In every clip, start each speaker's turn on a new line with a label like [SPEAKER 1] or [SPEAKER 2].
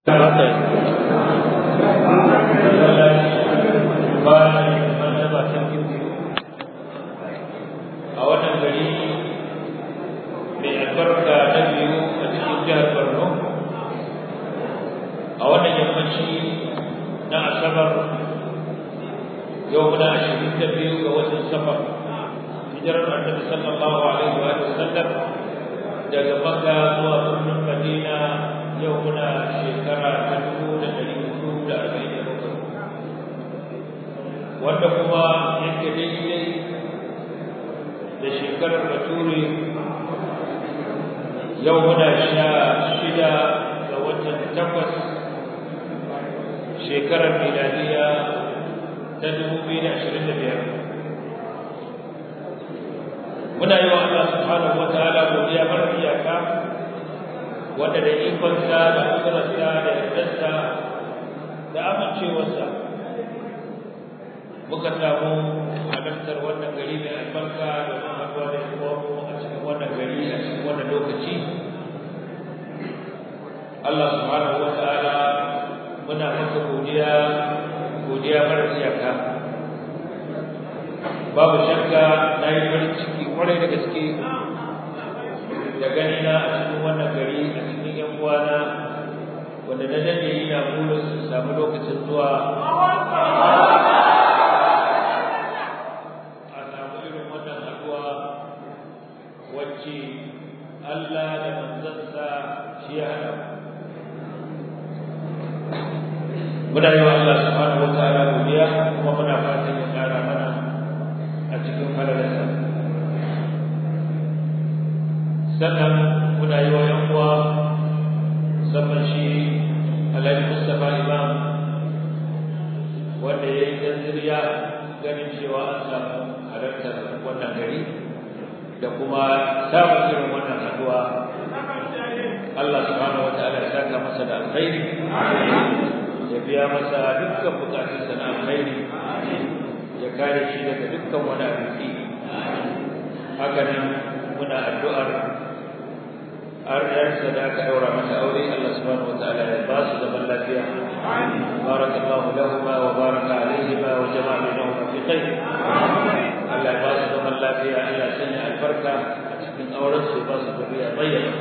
[SPEAKER 1] a wannan gari mai albarka na biyu a cikin jihar Borno a wannan yammaci na asabar yau muna ashirin da biyu ga watan safar hijirar annabi sallallahu alaihi wa sallam daga makka zuwa birnin madina yau muna shekara ta dubu da ɗari hudu da arba'in da bakwai wanda kuma yake daidai da shekarar bature yau muna sha shida ga watan takwas shekarar miladiya ta dubu biyu da ashirin da biyar muna yi wa Allah subhanahu wa ta'ala godiya mara iyaka wanda da ikonsa da kudurarsa da yardarsa da amincewarsa muka samu halartar wannan gari mai albarka da kuma haɗuwa da yawanmu a cikin wannan gari a cikin wannan lokaci Allah subhanahu wa ta'ala muna maka godiya godiya mara iyaka babu shakka na yi farin ciki kwarai da gaske da gani na a cikin wannan gari a cikin yan uwana wanda na dade ina burin su samu lokacin zuwa a samu irin wannan haduwa wacce Allah da manzansa shi ya hada muna yi wa Allah subhanahu wa ta'ala godiya kuma muna fatan ya kara mana a cikin falalarsa sannan muna yi wa yan uwa musamman shi alhaji mustapha imam wanda ya yi tanziriya ganin cewa an samu halartar wannan gari da kuma samun irin wannan haduwa Allah subhanahu wataala ya saka masa da alkhairi ya biya masa dukkan bukatunsa na alkhairi ya kare shi daga dukkan wani abinci haka nan muna addu'ar har yarsa da aka daura mata aure Allah subhanahu wataala ya ba su zaman lafiya barakallahu lahuma wa baraka alaihima wa jama'a bainahuma fi khair Allah ya ba su zaman lafiya Allah ya sanya albarka a cikin auren su ba su zuriya bayyana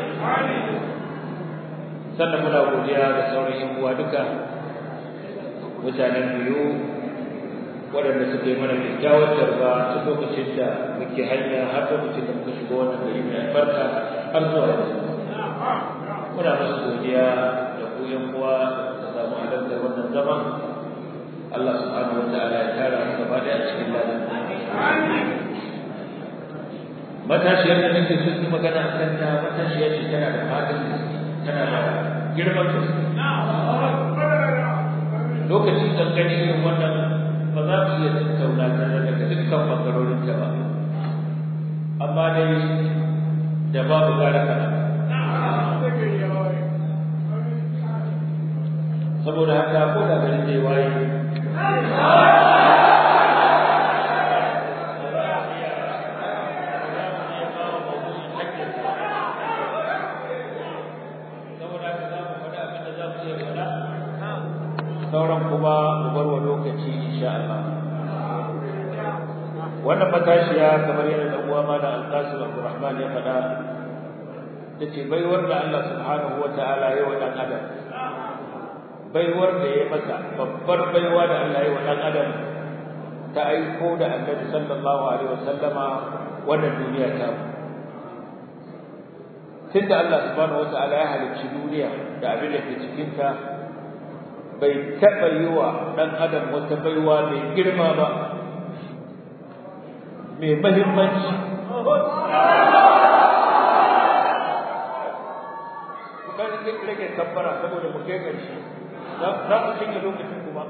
[SPEAKER 1] sannan muna godiya da sauran yan uwa duka mutanen biyu waɗanda suka yi mana kyakkyawar tarba ta lokacin da muke hanya har lokacin da muka shiga wannan gari mai albarka har zuwa yanzu muna musu godiya da ku yan uwa da samu halartar wannan zaman Allah subhanahu wa ta'ala ya tara mu gaba da cikin ladan matashiyar da nake son yi magana a kan ta matashiyar ce tana da fadin tana da girman gaske lokacin kankani irin wannan ba za mu iya tattauna ta daga dukkan bangarorin ta ba amma dai da babu gara kana saboda haka ko da garin zai waye sauran kuma mu bar wa lokaci insha Allah wannan matashiya kamar yadda dan uwa ma da Al-Qasim Abdurrahman ya faɗa tace baiwar da Allah subhanahu wataala ya wa dan adam baiwar da ya masa babbar baiwa da Allah ya wa dan adam ta aiko da Annabi sallallahu alaihi wasallama wannan duniya ta tunda Allah subhanahu wataala ya halicci duniya da abin da ke cikin ta bai taɓa yi wa ɗan adam wata baiwa mai girma ba mai mahimmanci kuka rage kabbara saboda mu kai ƙarshe za mu cinye lokacin kuma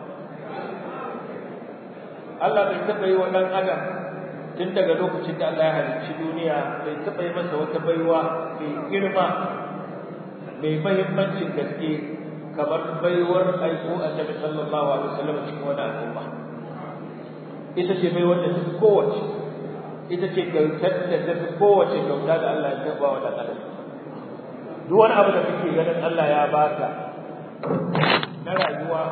[SPEAKER 1] Allah bai taɓa yi wa ɗan adam tun daga lokacin da Allah ya halicci duniya bai taɓa yi masa wata baiwa mai girma mai mahimmancin gaske kamar baiwar aiko annabi sallallahu alaihi wasallam cikin wani al'umma ita ce baiwar da tafi kowace ita ce kyautar da tafi kowace kyauta da Allah ya taba wa dan adam duk wani abu da kake ganin Allah ya baka na rayuwa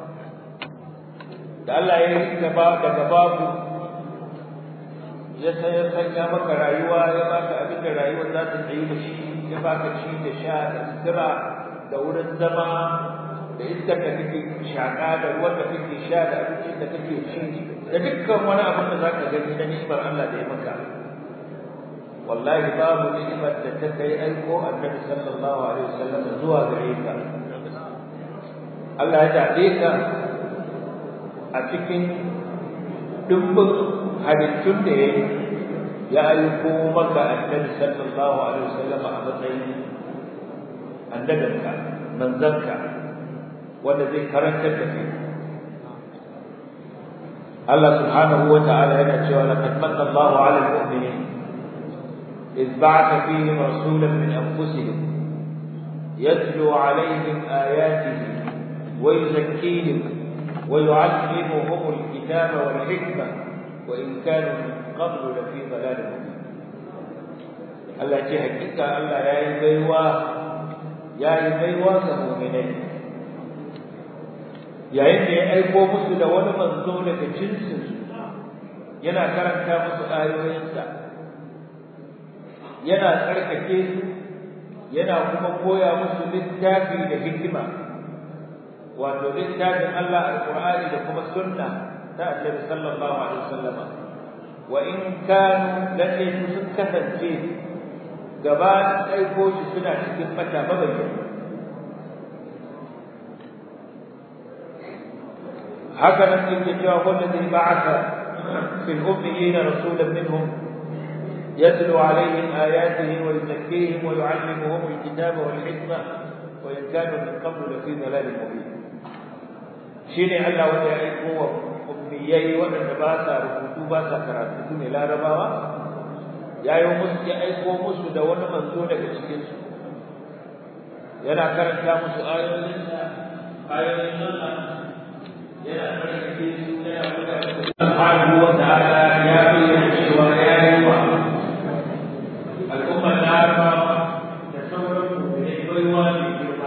[SPEAKER 1] da Allah ya yi gaba daga babu ya sanya maka rayuwa ya baka abin da rayuwar za ta tsayi da shi ya baka ci da sha da sutura da wurin zama da iskar da kake shaƙa da ruwan da kake sha da abincin da kake ci da dukkan wani abin da za ka gani na ni'imar Allah da ya maka wallahi babu ni'imar da ta kai aiko annabi sallallahu alaihi wasallam zuwa gare ka Allah ya zaɓe ka a cikin dubbin halittun da ya yi ya aiko maka annabi sallallahu alaihi wasallam a matsayin annabinka manzanka wanda zai karantar da kai Allah subhanahu wa ta'ala yana cewa laqad manna Allahu 'ala al-mu'minin إذ بعث فيهم رسولا من أنفسهم يتلو عليهم آياته ويزكيهم ويعلمهم الكتاب والحكمة وإن كانوا من قبل لفي ضلال مبين Allah ce hakika Allah ya yi baiwa ya yi baiwa ga mu'minai yayin da ya aiko musu da wani manzo daga jinsinsu yana karanta musu ayoyinsa yana tsarkake su yana kuma koya musu littafi da hikima wato littafin Allah alqur'ani da kuma sunna ta Annabi sallallahu alaihi wasallam wa in kanu lalle sun kasance gaba aiko shi suna cikin fata mabayyana haka nan yake cewa wallazi ba'atha fil ummiyina rasulan minhum يتلو عليهم آياته ويزكيهم ويعلمهم الكتاب والحكمة وإن كانوا من قبل لفي ضلال مبين شيني الله وجه أيقوة أمنيي وأن باسا ركوتو باسا كراتو لا رباوا يا يوم مسك أيقوة مسو دون منزول كشكيس yana karanta musu ayoyin ayoyin Allah yana karanta su yana buga subhanahu wa ta'ala ya bayyana cewa ya yi wa al'ummar larabawa da sauran mummunai baiwa mai girma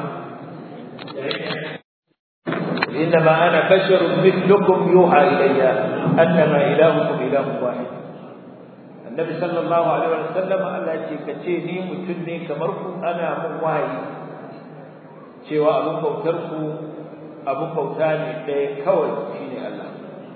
[SPEAKER 1] إنما أنا بشر مثلكم يوحى إلي أنما إلهكم إله واحد النبي صلى الله عليه وسلم قال لك كتيني متني كمركم أنا من وحي cewa abin bautarku abin bauta ne ɗaya kawai shine Allah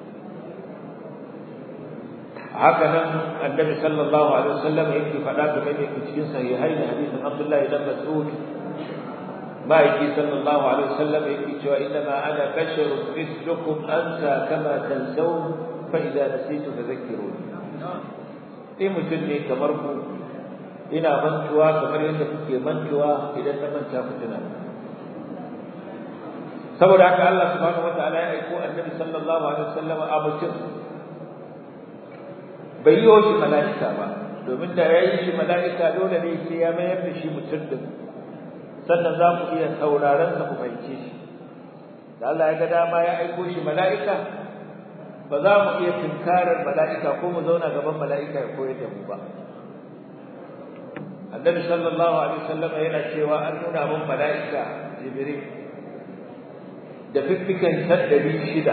[SPEAKER 1] haka nan annabi sallallahu alaihi wasallam yake faɗa game da yake cikin sahihai da hadisin Abdullah ibn Mas'ud ma'aiki sallallahu alaihi wasallam yake cewa inna ma ana basharun mislukum ansa kama tansawun fa idza nasitu tadhakkaruni sai mutum ne kamar ku ina mantuwa kamar yadda kuke mantuwa idan na manta ku tuna saboda haka Allah subhanahu wataala ya aiko annabi sallallahu alaihi wasallam a mutum bai yi shi mala'ika ba domin da ya yi shi mala'ika dole ne sai ya mayar da shi mutum din sannan za mu iya sauraron sa mu fahimce shi da Allah ya ga dama ya aiko shi mala'ika ba za mu iya tunkarar mala'ika ko mu zauna gaban mala'ika ya koyar da mu ba annabi sallallahu alaihi wasallam yana cewa an nuna mun mala'ika jibril da fiffiken ɗari shida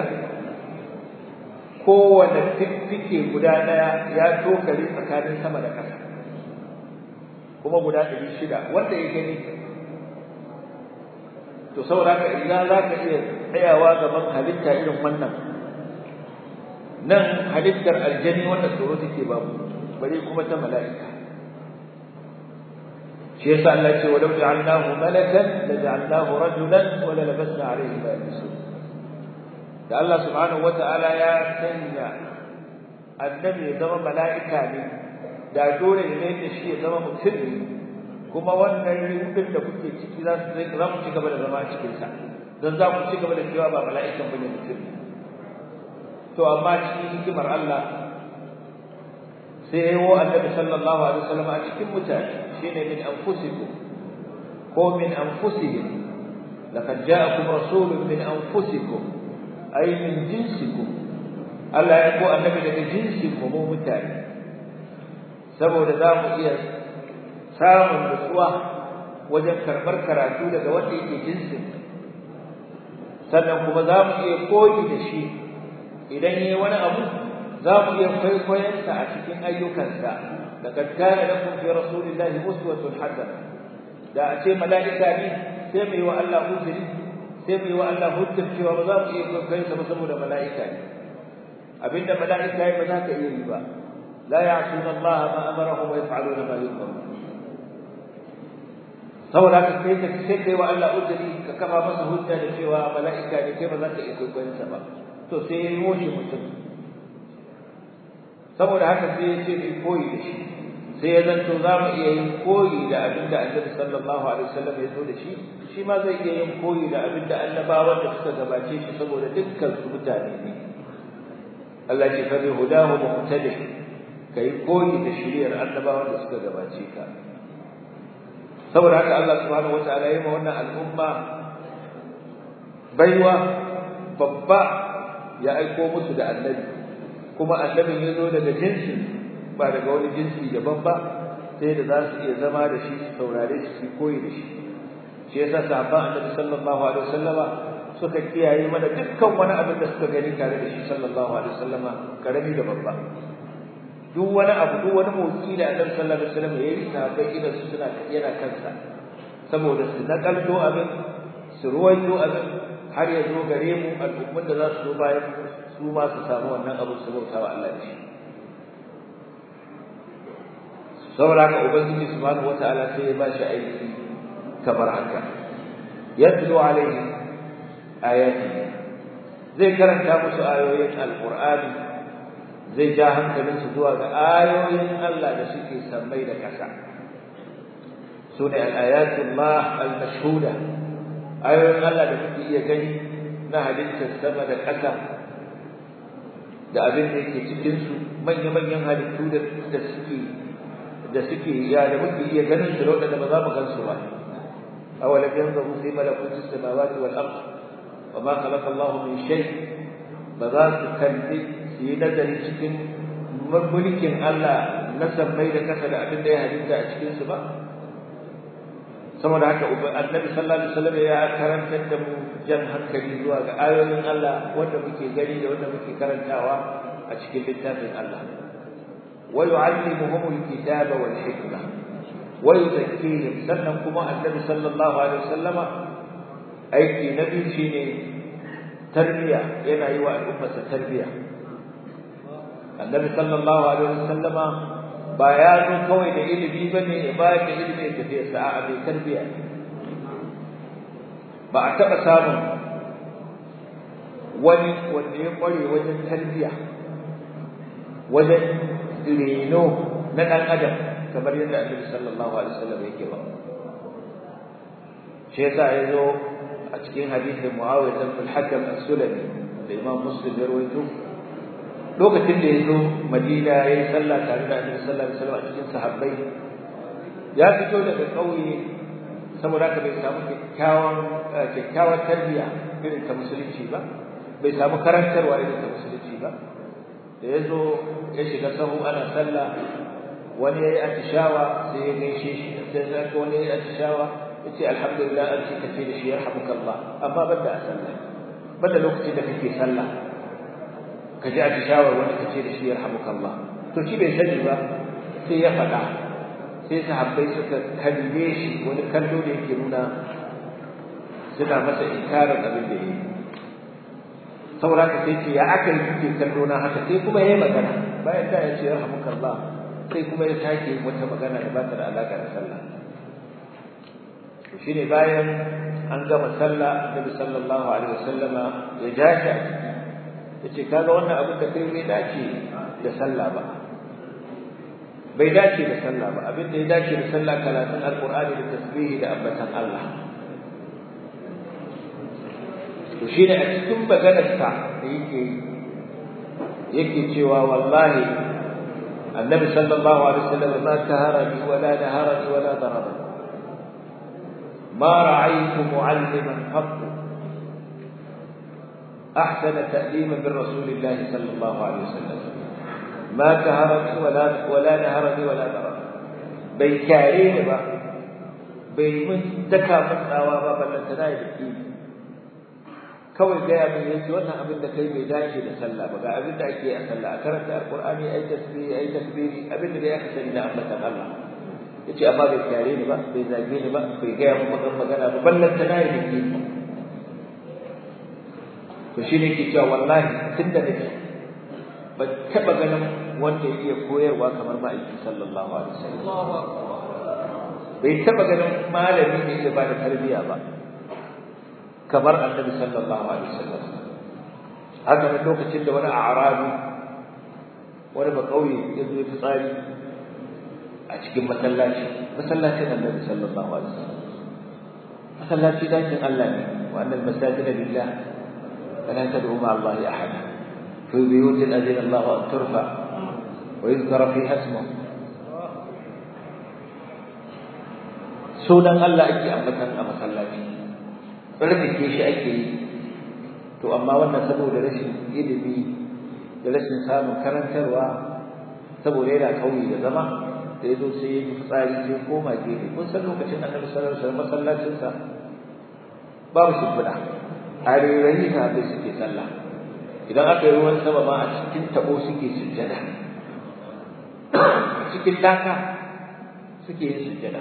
[SPEAKER 1] kowane fiffike guda ɗaya ya tokare tsakanin sama da ƙasa kuma guda ɗari shida wanda ya gani to saboda haka idan za ka iya tsayawa gaban halitta irin wannan nan halittar aljani wanda tsoro take babu bari kuma ta mala'ika shi yasa Allah ce wa law ja'alnahu malakan la ja'alnahu rajulan wa la labasna alayhi ma yalbisun da Allah subhanahu wata'ala ya sanya annabi ya zama mala'ika ne da dole ne da shi ya zama mutum ne kuma wannan rubin da kuke ciki za su zai za mu ci gaba da zama a cikin sa dan za ku ci gaba da cewa ba mala'ikan bane mutum to amma cikin hikimar Allah sai ya yi wa annabi sallallahu alaihi wasallam a cikin mutane shine min anfusikum ko min anfusihim laqad ja'akum rasulun min anfusikum ay min jinsikum Allah ya ko annabi daga jinsin mu mu mutane saboda za mu iya samun nutsuwa wajen karɓar karatu daga wanda yake jinsin sannan kuma za mu iya koyi da shi idan yayi wani abu za mu iya kwaikwayonsa a cikin ayyukansa laqad kana lakum fi rasulillahi uswatun hasana da a ce mala'ika ne sai mai wa Allah uzuri sai mai wa Allah hujjar cewa ba za mu iya kwaikwayonsa ba saboda mala'ika ne abinda mala'ika ya ba za ka iya yi ba la ya'suna Allah ma amarahum wa yaf'aluna ma yu'marun saboda haka kai ka sai kai wa Allah uzuri ka kafa masa hujja da cewa mala'ika ne kai ba za ka iya kwaikwayonsa ba to sai ya yi mutum saboda haka sai ya ce mai koyi da shi sai ya zanto za mu iya yin koyi da abin da annabi sallallahu alaihi wasallam ya zo da shi shi ma zai iya yin koyi da abin da annabawan da suka gabace shi saboda dukkan su mutane ne Allah ce fa bi hudahu muqtadi kai koyi da shiriyar annabawan da suka gabace ka saboda haka Allah subhanahu wataala ya yi wannan al'umma baiwa babba ya aiko musu da annabi kuma annabin ya zo daga jinsi ba daga wani jinsi daban ba sai da za su iya zama da shi su saurare shi su koyi da shi shi yasa sahabban annabi sallallahu alaihi wasallama suka kiyaye mana dukkan wani abin da suka gani tare da shi sallallahu alaihi wasallama karami da babba duk wani abu duk wani motsi da annabi sallallahu alaihi wasallam yayi sahabbai idan su suna yana kansa saboda su nakalto abin su ruwaito abin har ya zo gare mu al'ummun da za su zo bayan su ma su samu wannan abu su bauta wa Allah da shi saboda haka ubangiji subhanahu wataala sai ya ba shi aiki kamar haka yatlu alaihi ayati zai karanta musu ayoyin alqur'ani zai ja hankalinsu zuwa ga ayoyin Allah da suke sammai da ƙasa sune al-ayatullah al-mashhuda ayoyin Allah da kuke iya gani na halittar sama da ƙasa da abin da yake cikin su manya-manyan halittu da da suke da suke ya da muke iya ganin su da ba za mu gan su ba awalam yanzuru fi malakuti samawati wal ard wa ma khalaqa Allah min shay ba za su kalli su yi nazari cikin mulkin Allah na sammai da kasa da abin da ya halitta a cikin su ba saboda haka annabi sallallahu alaihi wasallam ya karantar da mu jan hankali zuwa ga ayoyin Allah wanda muke gani da wanda muke karantawa a cikin littafin Allah wa yu'allimuhum alkitaba wal hikma wa yuzakkihim sannan kuma annabi sallallahu alaihi wasallama aiki na biyu shine tarbiya yana yi wa al'ummarsa tarbiya annabi sallallahu alaihi wasallama ba ya zo kawai da ilimi ba ne ya bayar da ilimi ya tafiya sa'a mai tarbiya ba a taɓa samun wani wanda ya ƙware wajen tarbiya wajen reno na ɗan adam kamar yadda annabi sallallahu alaihi wasallam yake ba shi yasa ya zo a cikin hadisin muawiya bin hakam as-sulami da imam muslim ya rawaito lokacin da ya zo madina ya yi sallah tare da annabi sallallahu alaihi wasallam a cikin sahabbai ya fito daga ƙauye saboda haka bai samu kyakkyawan kyakkyawar tarbiyya irin ta musulunci ba bai samu karantarwa irin ta musulunci ba da ya zo ya shiga sahu ana sallah wani ya yi atishawa sai ya gaishe shi sai ya ga wani ya yi atishawa ya ce alhamdulillah an ce ka ce da shi yarhamukallah amma ban da a sallah ban da lokacin da kake sallah ka ji atishawar wani ka ce da shi yarhamukallah to shi bai sani ba sai ya faɗa sai sahabbai suka kalle shi wani kallo da yake nuna suna masa inkarin abin da yi saboda haka sai ce ya aka yi kuke kallo na haka sai kuma ya yi magana bayan da ya ce yarhamukallah sai kuma ya sake wata magana da ba ta da alaƙa da sallah shi ne bayan an gama sallah annabi sallallahu alaihi wasallama ya ja shi a ciki yace kaga wannan abin da kai bai dace da sallah ba bai dace da sallah ba abin da ya dace da sallah karatun alqur'ani da tasbihi da ambatan Allah to shine a cikin maganar sa da yake yake cewa wallahi annabi sallallahu alaihi wasallam ma taharani wala naharani wala darabani ما رأيت معلما قط أحسن تأليما من رسول الله صلى الله عليه وسلم ما كهرني ولا ولا نهرني ولا ضربني bai kyare ni ba bai mun daka mun tsawa ba ballan ta da yake kawai gaya min yace wannan abin da kai bai dace da sallah ba ga abin da ake a sallah a karanta alqur'ani ai tasbihi ai takbiri abin da ya kasance da ambatan Allah yace amma bai kyare ni ba bai zage ni ba bai gaya min magan magana ba ballan ta nayi da ke to shi ne ke cewa wallahi tun da nake ban taɓa ganin wanda ya iya koyarwa kamar ma'aiki sallallahu alaihi wasallam bai taɓa ganin malami ne ya bada tarbiyya ba kamar annabi sallallahu alaihi wasallam haka ne lokacin da wani arabi wani ba kauye ya zo ya tsari a cikin masallaci masallacin annabi sallallahu alaihi wasallam masallaci dakin Allah ne wa annal masajida lillah فلا تدعوا مع الله احدا في بيوت اذن الله ان ترفع ويذكر فيها اسمه sunan Allah ake ambatan a masallaci tsarkake shi ake yi to amma wannan saboda rashin ilimi da rashin samun karantarwa saboda yana kauye da zama da yazo sai ya yi fitsari sai koma gefe kun san lokacin annabi sallallahu alaihi wasallam masallacinsa babu shimfiɗa a rerayi sahabbai suke sallah idan aka yi ruwan sama ma a cikin tabo suke sujjada cikin laka suke yin sujjada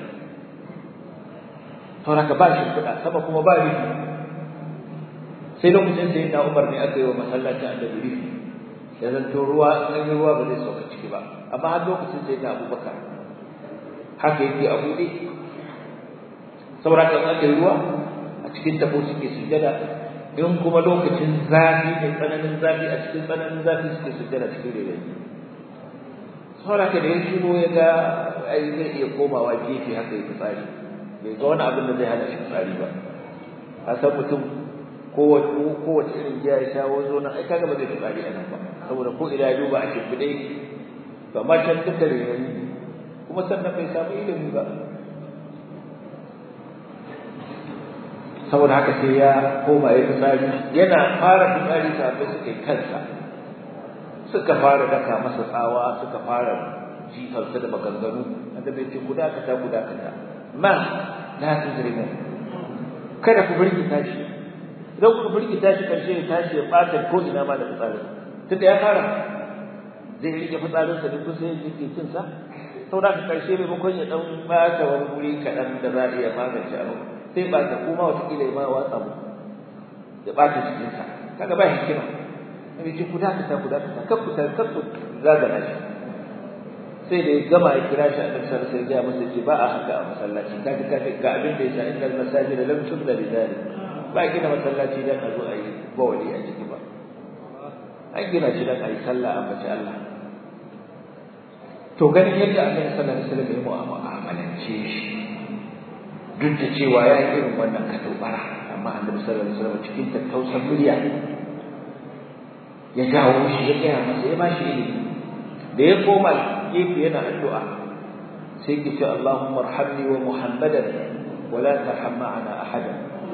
[SPEAKER 1] saboda ba shi kuɗa sama kuma ba rufi sai lokacin sai na umar ne aka yi wa masallacin annabi rufi ya zanto ruwa an yi ruwa ba zai sauka ciki ba amma har lokacin sai na abubakar haka yake a buɗe saboda kan aka yi ruwa a cikin tabo suke sujjada in kuma lokacin zafi ne tsananin zafi a cikin tsananin zafi suke sujjada cikin rere saboda ka da ya shigo ya ga ai zai iya komawa gefe haka ya tsari bai ga wani abin da zai hana shi tsari ba a san mutum kowace kowace irin giya ya shawo zo nan ai kaga ba zai tsari a nan ba saboda ko ina ya duba a shimfiɗe to amma can duka rere kuma sannan bai samu ilimi ba saboda haka sai ya koma ya fitsari yana fara fitsari sabai suka yi kansa suka fara daka masa tsawa suka fara jifarsa da maganganu wanda bai ce guda kata guda kata ma la tuzrimu kada ku birgita shi idan ku birgita shi karshe ya tashi ya ɓata ko ina ma da fitsarin tunda ya fara zai rike fitsarinsa duk sai ya jike cinsa saboda haka karshe maimakon ya dan ɓata wani wuri kaɗan da za a iya magance abu sai ba ta kuma watakila ma watsa mu da ɓata jikinsa kaga ba hikima nabi ce ku dakata ku dakata kan ku kan ku zagana shi sai da ya gama ya kira shi a nan sai sai ya masa ce ba a haka a masallaci kaga kaga ga abin da yasa innal masajida lam tubda li dhalik ba a gina masallaci dan a zo a yi bawali a ciki ba an gina shi dan a yi sallah a bace Allah to ganin yadda Allah sallallahu alaihi wasallam ya mu'amalance shi duk da cewa ya yi irin wannan katobara amma annabi sallallahu alaihi wasallam cikin tattausan murya ya jawo shi ya gaya masa ya bashi ilimi da ya koma gefe yana addu'a sai ki ce Allahumma arhamni wa Muhammadan wa la tarham ma'ana ahada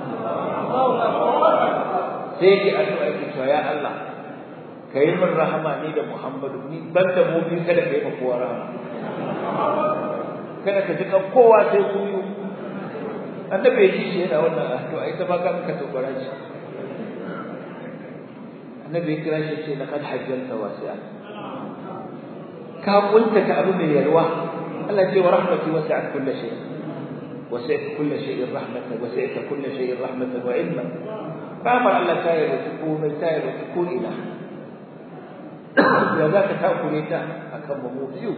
[SPEAKER 1] sai ki addu'a ki ce ya Allah kai min rahama ni da Muhammadu ni banda mu bi kada kai ma kowa rahama kada ka ji kan kowa sai ku yi annabi ya ji shi yana wannan addu'a ita ba ka ka tobara shi annabi ya kira shi ce laqad hajjalta wasi'a ka kunta ka abu mai yalwa Allah ce wa rahmati wasi'at kulli shay wasi'at kulli shay'in rahmatan wasi'at kulli shay'in rahmatan wa ilman rahmar Allah ta yi ruku mai ta yi ruku ina ya za ka takure ta akan mu biyu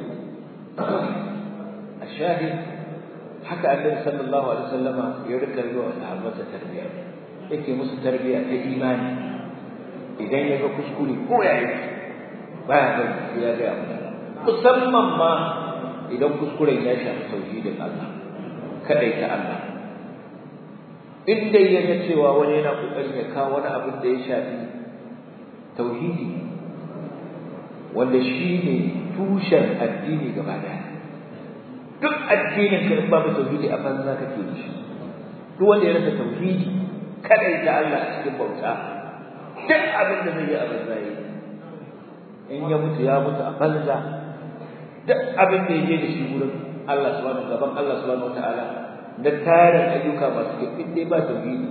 [SPEAKER 1] الشاهد haka annabi sallallahu alaihi wasallama ya rika yi wa sahabbansa tarbiyya yake musu tarbiyya ta imani idan ya ga kuskure ko ya yi baya bari ya ga musu musamman ma idan kuskuren ya shafi tauhidin Allah kadai ta Allah in dai ya ga cewa wani yana kokarin ya kawo wani abin da ya shafi tauhidi wanda shi ne tushen addini gaba daya duk addinin ka in babu tauhidi a banza kake da shi duk wanda ya rasa tauhidi kadai da Allah a cikin bauta duk abin da zai yi a banza yi in ya mutu ya mutu a banza duk abin da ya je da shi wurin Allah subhanahu gaban Allah subhanahu wataala da tarin ayyuka masu kyau in dai ba tauhidi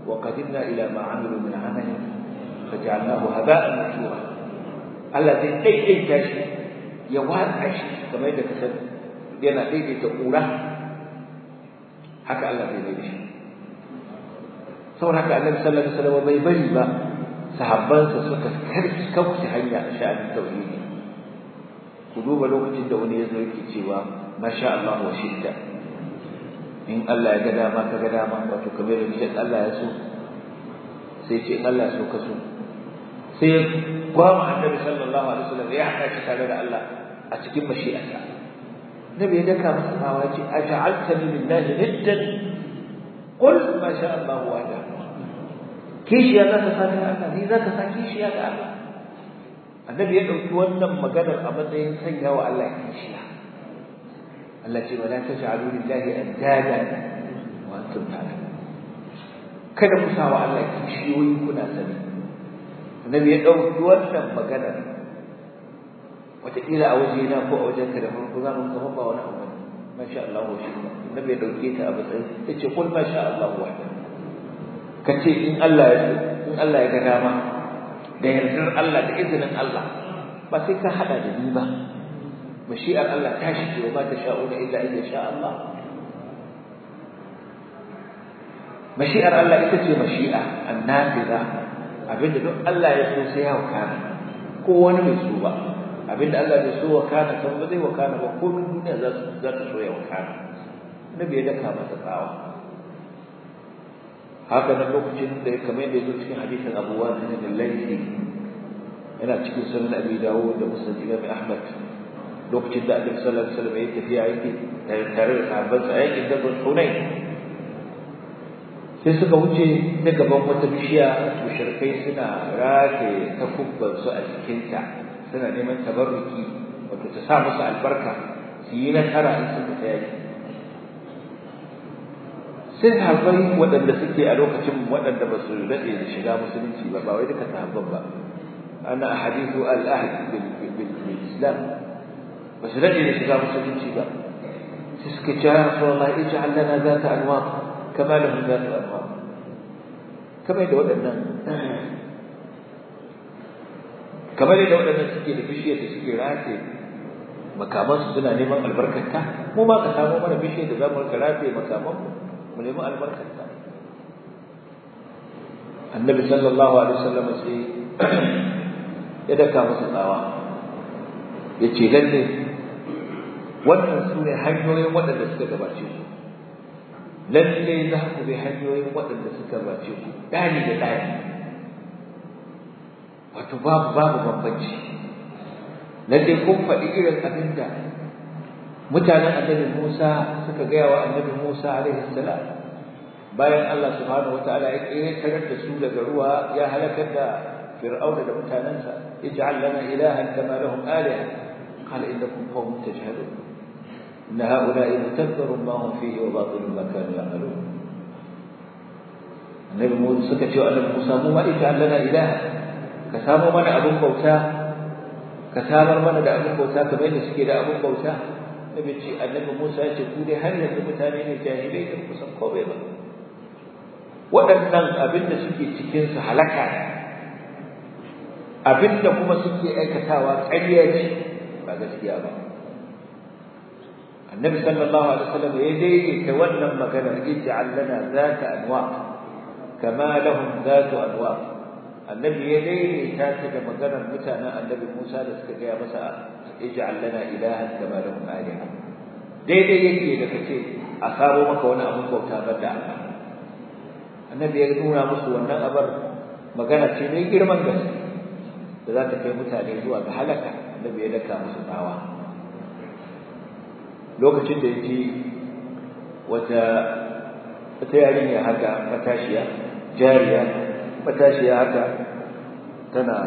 [SPEAKER 1] wa qadimna ila ma amilu min amalin faj'alnahu haba'an mansura Allah zai daidaita shi ya watsa shi kamar yadda kasan yana daidaita kura haka Allah zai daidaita shi saboda haka Annabi sallallahu alaihi wasallam bai bari ba sahabbansa suka karki kauce hanya a sha'anin tauhidi ku duba lokacin da wani ya zo yake cewa masha Allah wa shidda in Allah ya ga dama ka ga dama wato kamar da Allah ya so sai ce in Allah ya so ka so sai ya gwama annabi sallallahu alaihi wasallam ya haɗa shi tare da Allah a cikin mashi'arsa nabi ya daka masa tsawa ya ce aj'altani lillahi niddan qul ma sha Allah wahda kishiya za ka sani Allah ni za ka sa kishiya ga Allah annabi ya ɗauki wannan maganar a matsayin sanya wa Allah kishiya Allah ce wala taj'alu lillahi andada wa antum ta'lamun kada ku sa wa Allah kishiyoyi kuna sani annabi ya ɗauki wannan maganar wataƙila a waje na ko a wajen ka da farko za mu kama ba wani abu ne masha Allah wa shi annabi ya ɗauke ta a matsayin ya ce kul masha Allah wa ka ce in Allah ya so in Allah ya ga dama da yardar Allah da izinin Allah ba sai ka hada da ni ba mashi'ar Allah ta shige wa ba ta sha'una illa in sha Allah mashi'ar Allah ita ce mashi'a annafiza abinda duk Allah ya so sai ya wakana ko wani mai so ba abinda Allah bai so wakana kan ba zai wakana ba ko duniya za su za ta so ya wakana nabi ya daka masa tsawa haka nan lokacin da kamar yadda ya zo cikin hadisin Abu Waqid bin Laythi yana cikin sunan Abi Dawud da Musnad Imam Ahmad lokacin da Annabi sallallahu alaihi wasallam ya tafiya yake tare da sahabbansa a yakin Dabr Hunayn sai suka wuce ta gaban wata bishiya mushrikai suna rataye takubban su a cikinta suna neman tabarruki wato ta sa musu albarka su yi nasara in suka ta yaki sai sahabbai waɗanda suke a lokacin waɗanda ba su daɗe da shiga musulunci ba ba wai duka sahabban ba ana hadithu al-ahd bil islam ba su daɗe da shiga musulunci ba sai suka ce ya rasulullah ij'al lana zata anwaq kama lahum zatu anwaq kamar da waɗannan kamar da waɗannan suke da bishiyar da suke rataye makamansu suna neman albarkarta mu ma ka samu mana bishiyar da za mu rika rataye makamanmu mu nemi albarkarta annabi sallallahu alaihi wasallam sai ya daka masa tsawa ya ce lalle wannan su ne hanyoyin waɗanda suka gabace ku lalle za ku bi hanyoyin waɗanda suka gabace ku ɗani da ɗani wato babu babu bambanci lalle kun faɗi irin abin da mutanen annabi Musa suka gaya wa annabi Musa alaihi salam bayan Allah subhanahu wataala ya kiyaye da su daga ruwa ya halakar da fir'auna da mutanansa ij'al lana ilahan kama lahum aliha qala innakum qawmun tajhalun inna ha'ula'i mutabbarun ma hum fihi wa batilun ma kanu ya'malun annabi Musa suka ce annabi Musa mu ma ij'al lana ilaha ka samu mana abun bauta ka samar mana da abun bauta kamar yadda suke da abun bauta nabi ce annabi Musa ya ce ku dai har yanzu mutane ne jahilai da kusan komai ba waɗannan abin da suke cikin su halaka abin da kuma suke aikatawa ƙarya ce ba gaskiya ba annabi sallallahu alaihi wasallam ya daidaita wannan maganar ij'al lana zata anwa kama lahum zatu anwa annabi ya daidaita ta da maganar mutanen annabi Musa da suka gaya masa ij'al lana ilahan kama lahum aliha daidai yake da kace a saro maka wani abun bauta banda Allah annabi ya nuna musu wannan abar magana ce mai girman gaske da za ta kai mutane zuwa ga halaka annabi ya daka musu tsawa lokacin da yake wata wata yarinya haka matashiya jariya matashiya haka tana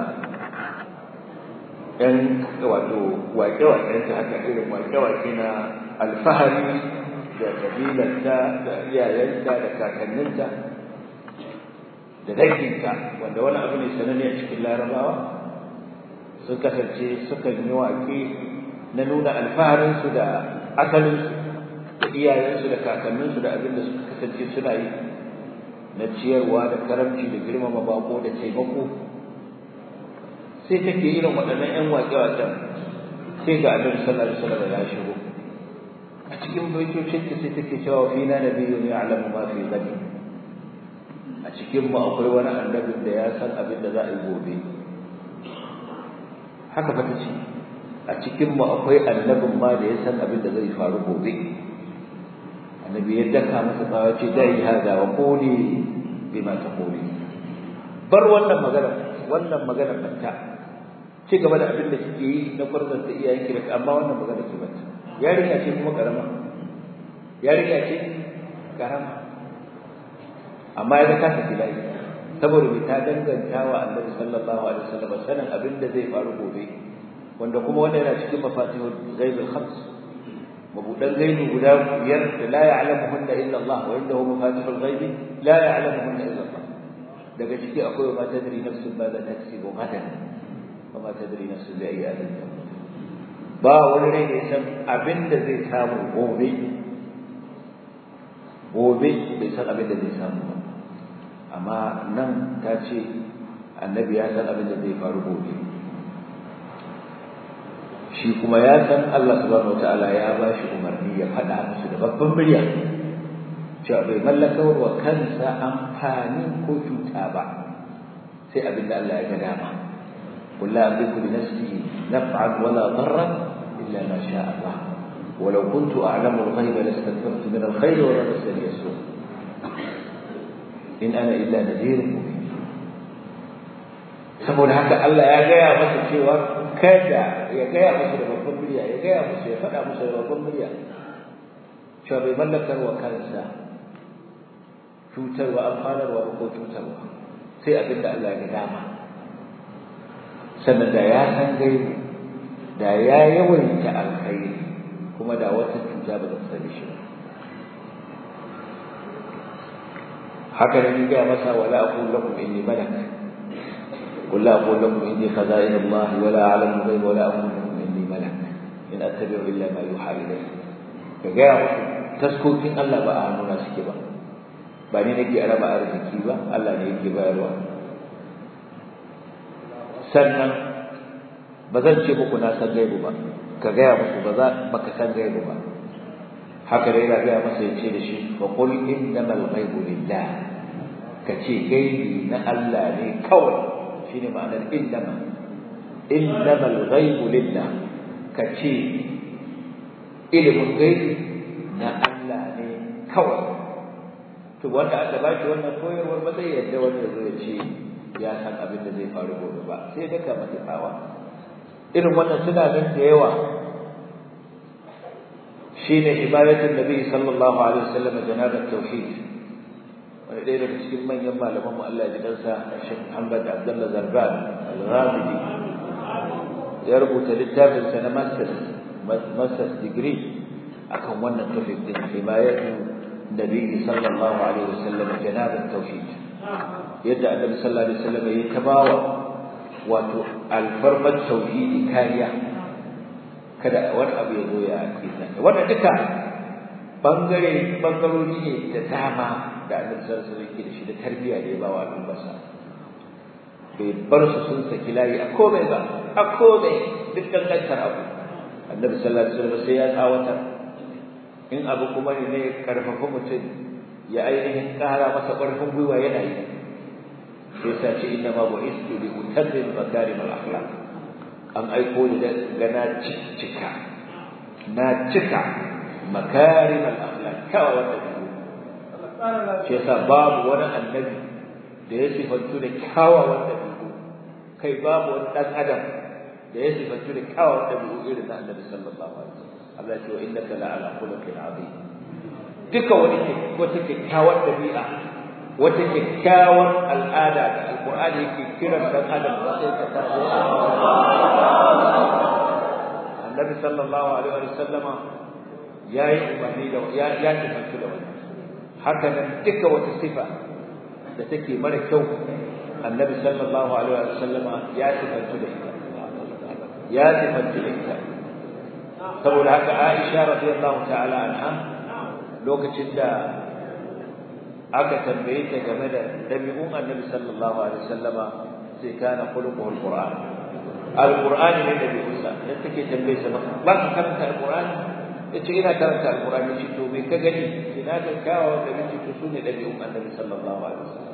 [SPEAKER 1] ‘yan wato waƙe-waƙenta haka irin waƙe-waƙe na alfahari da ƙabilarta da iyayenta da kakanninta da danginta wanda wani abu ne sananne a cikin larabawa sun kasance sukan yi waƙe na nuna alfaharinsu da asalinsu da iyayensu da kakanninsu da abin da suka kasance suna yi na ciyarwa da karamci da girmama bako da taimako sai take irin waɗannan ƴan waƙe-waƙen sai ga annabi sallallahu alaihi wasallam ya shigo a cikin baitocin ta sai take cewa fina nabiyyun ya'lamu ma fi ghadi a cikin mu akwai wani annabin da ya san abin da za a yi gobe haka fa tace a cikin mu akwai annabin ma da ya san abin da zai faru gobe annabi ya daka masa tsawa ce dai hada wa quli bima taquli bar wannan magana wannan magana banta ci gaba da abin da kike yi na farzan da iyayen ki amma wannan magana ki banta yarinya ce kuma karama yarinya ce karama amma ya ta tafi layi saboda bai ta danganta wa annabi sallallahu alaihi wasallam sanin abin da zai faru gobe wanda kuma wannan yana cikin mafatihul ghaibul khams mabudan gaibi guda biyar da la ya'lamuhunna illa Allah wa indahu mafatihul ghaibi la ya'lamuhunna illa Allah daga ciki akwai ma tadri nafsun ma za taksibu gadan wa ma tadri nafsun bi ayyi ardin tamut ba wani rai da san abin da zai samu gobe gobe bai san abin da zai samu ba amma nan ta ce annabi ya san abin da zai faru gobe shi kuma ya san Allah subhanahu wataala ya ba shi umarni ya faɗa musu da babban murya cewa bai mallaka wa kansa amfani ko cuta ba sai abin da Allah ya ga dama قل لا أملك لنفسي نفعا ولا ضرا إلا ما شاء الله ولو كنت أعلم الغيب لاستكثرت من الخير ولا مسني السوء إن أنا إلا نذير مبين saboda haka Allah ya gaya masa cewa kada ya gaya masa da babban murya ya gaya masa ya faɗa masa da babban murya cewa bai mallakar wa kansa cutarwa amfanarwa ko cutarwa sai abin da Allah ya ga dama sannan da ya san gaibu da ya yawaita alkhairi kuma da wata cuta ba ta sani shi haka ne ga masa wala aqul lakum inni malak قل لا أقول لكم إني خزائن الله ولا أعلم الغيب ولا أقول لكم إني ملك إن أتبع إلا ما يوحى إلي فجاء تسكوتين الله بقى هنونا سكبا بني نجي أنا بقى أرزكي با الله نجي بقى الوان sannan ba zan ce muku na san gaibu ba ka gaya musu ba za baka san gaibu ba haka dai yana gaya masa ya ce da shi fa qul innamal ghaibu lillah ka ce gaibi na Allah ne kawai shine ma'anar innama innamal ghaibu lillah ka ce ilimin gaibi na Allah ne kawai to wanda aka ba shi wannan koyarwar ba zai yadda wanda zai ce ya san abin da zai faru gobe ba sai daka mata tsawa irin wannan suna nan da yawa shine ibadatul nabi sallallahu alaihi wasallam janabat tauhid wani ɗaya daga cikin manyan malaman mu Allah ya ji kansa Sheikh Muhammad Abdullah Zarban Al-Ghamidi ya rubuta littafin sa na masters masters degree akan wannan topic din himayatu nabi sallallahu alaihi wasallam janabat tauhid yadda annabi sallallahu alaihi wasallam ya tabawa wato alfarmat tauhidi kariya kada wani abu ya zo ya kisa wannan duka bangare bangarori ne da dama da annabi sallallahu alaihi wasallam da shi da tarbiyya da ya ba wa al'ummarsa bai bar su sun saki layi a komai ba a komai duk dangantar abu annabi sallallahu alaihi wasallam sai ya tsawatar in abu kuma ne karfafa mutum ya ainihin kara masa ƙarfin gwiwa yana yi sai sa ce inna ma bu'istu li utammim makarim al-akhlaq an aiko ni ga na cika na cika makarim al-akhlaq kawai wanda shi yasa babu wani annabi da ya sifantu da kyawawan dabi'u kai babu wani dan adam da ya sifantu da kyawawan dabi'u irin na annabi sallallahu alaihi wasallam Allah ya ce wa innaka la'ala khuluqin azim duka wani wata kyakkyawar dabi'a wata kyakkyawar al'ada da alqur'ani yake kiran dan adam da sai ka ta annabi sallallahu alaihi wasallam yayi umarni da ya ya tafi da wannan haka nan duka wata sifa da take mara kyau annabi sallallahu alaihi wasallam ya tafi da ita ya tafi da ita saboda haka Aisha radiyallahu ta'ala anha lokacin da aka tambaye ta game da dabi'un annabi sallallahu alaihi wasallama sai kana khuluquhul qur'an alqur'ani ne dabi'unsa da take tambaye sa ba ka karanta alqur'ani yace ina karanta alqur'ani shi to me ka gani ina ga kawo da miji to sune dabi'un annabi sallallahu alaihi wasallam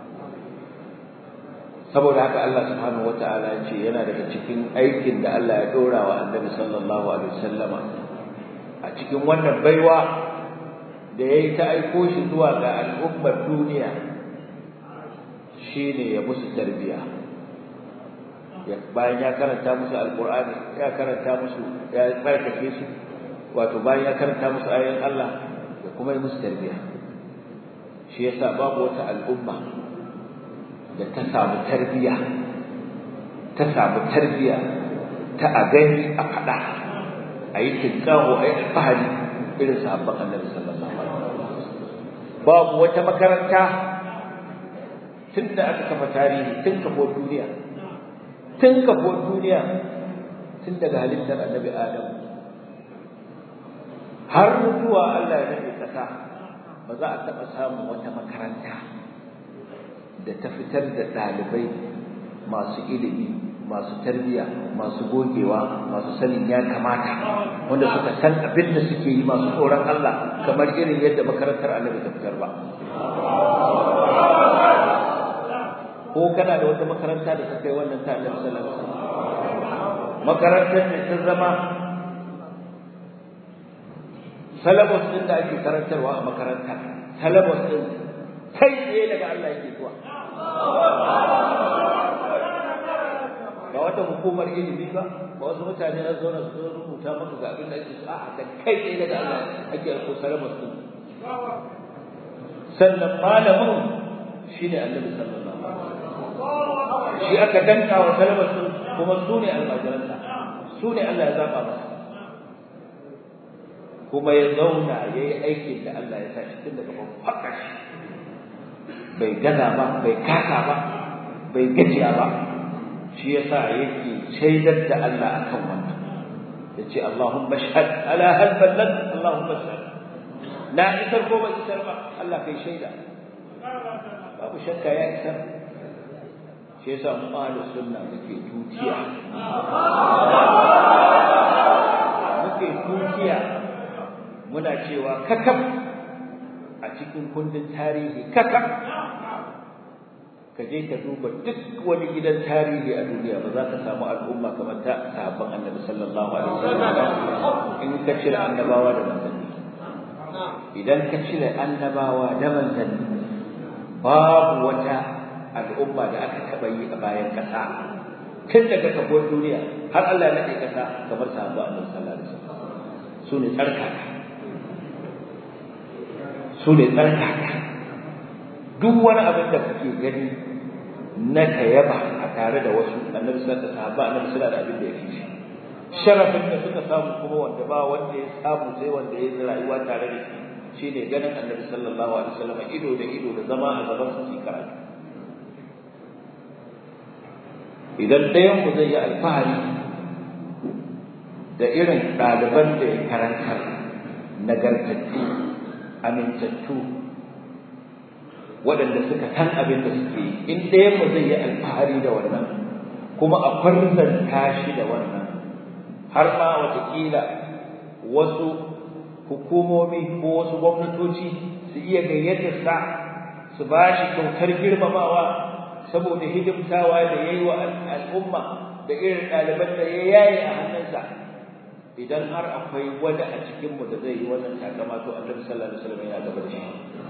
[SPEAKER 1] saboda haka Allah subhanahu wataala ya ce yana daga cikin aikin da Allah ya dora wa annabi sallallahu alaihi wasallama a cikin wannan baiwa da yayi ta aiko shi zuwa ga al'ummar duniya shine ya musu tarbiya bayan ya karanta musu alqur'ani ya karanta musu ya tsarkake su wato bayan ya karanta musu ayoyin Allah ya kuma yi musu tarbiya shi yasa babu wata al'umma da ta samu tarbiya ta samu tarbiya ta a gani a faɗa a yi tinkaho a yi alfahari irin sahabban annabi sallallahu alaihi wasallam babu wata makaranta tun da aka kafa tarihi tun kafo duniya tun kafo duniya tun daga halittar annabi adam har zuwa Allah ya nade kasa ba za a taɓa samun wata makaranta da ta fitar da ɗalibai masu ilimi masu tarbiyya masu gogewa masu sanin ya kamata wanda suka san abin da suke yi masu tsoron Allah kamar irin yadda makarantar annabi ta fitar ba ko kana da wata makaranta da ta kai wannan ta annabi sallallahu alaihi wasallam makarantar ne ta zama salabus din da ake karantarwa a makaranta salabus din kai tsaye daga Allah yake zuwa ba wata hukumar ilimi ba ba wasu mutane na zauna su rubuta maka ga abin da ake so a'a da kai tsaye daga Allah ake aiko salabus din sannan malamin shine annabi sallallahu alaihi wasallam shi aka danka wa salabus din kuma su ne almajiransa su ne Allah ya zaba masa kuma ya zauna ya yi aikin da Allah ya sa shi tun daga haka shi bai gaza ba bai kasa ba bai gajiya ba shi yasa yake shaidar da Allah akan wannan yace Allahumma shahad ala hal ballag Allahumma shahad na isar ko ba isar ba Allah kai shaida babu shakka ya isar shi yasa mu ahlu sunna muke tutiya muke tutiya muna cewa kakaf a cikin kundin tarihi kakaf ka je ka duba duk wani gidan tarihi a duniya ba za ka samu al'umma kamar ta sahabban annabi sallallahu alaihi wasallam in ka cire annabawa da manzanni idan ka cire annabawa da manzanni babu wata al'umma da aka taɓa yi a bayan ƙasa tun daga kafin duniya har Allah ya naɗe ƙasa kamar sahabban annabi sallallahu alaihi wasallam su ne tsarkaka su ne tsarkaka duk wani abin da kuke gani na tayaba a tare da wasu annabi sallallahu alaihi wasallam annabi sallallahu da abin da ya fi shi sharafin da suka samu kuma wanda ba wanda ya samu sai wanda ya rayuwa tare da shi shine ganin annabi sallallahu alaihi wasallam ido da ido da zama a gaban su su karatu idan ɗayan mu zai yi alfahari da irin ɗaliban da ya karantar nagartattu amintattu waɗanda suka san abin da suke yi in ɗayan mu zai yi alfahari da wannan kuma a farzanta shi da wannan har ma watakila wasu hukumomi ko wasu gwamnatoci su iya gayyatar sa su ba shi kyautar girmamawa saboda hidimtawa da ya yi wa al'umma da irin ɗaliban da ya yaye a hannunsa idan har akwai wani a cikinmu da zai yi wannan takama to annabi sallallahu alaihi wasallam yana gaba da shi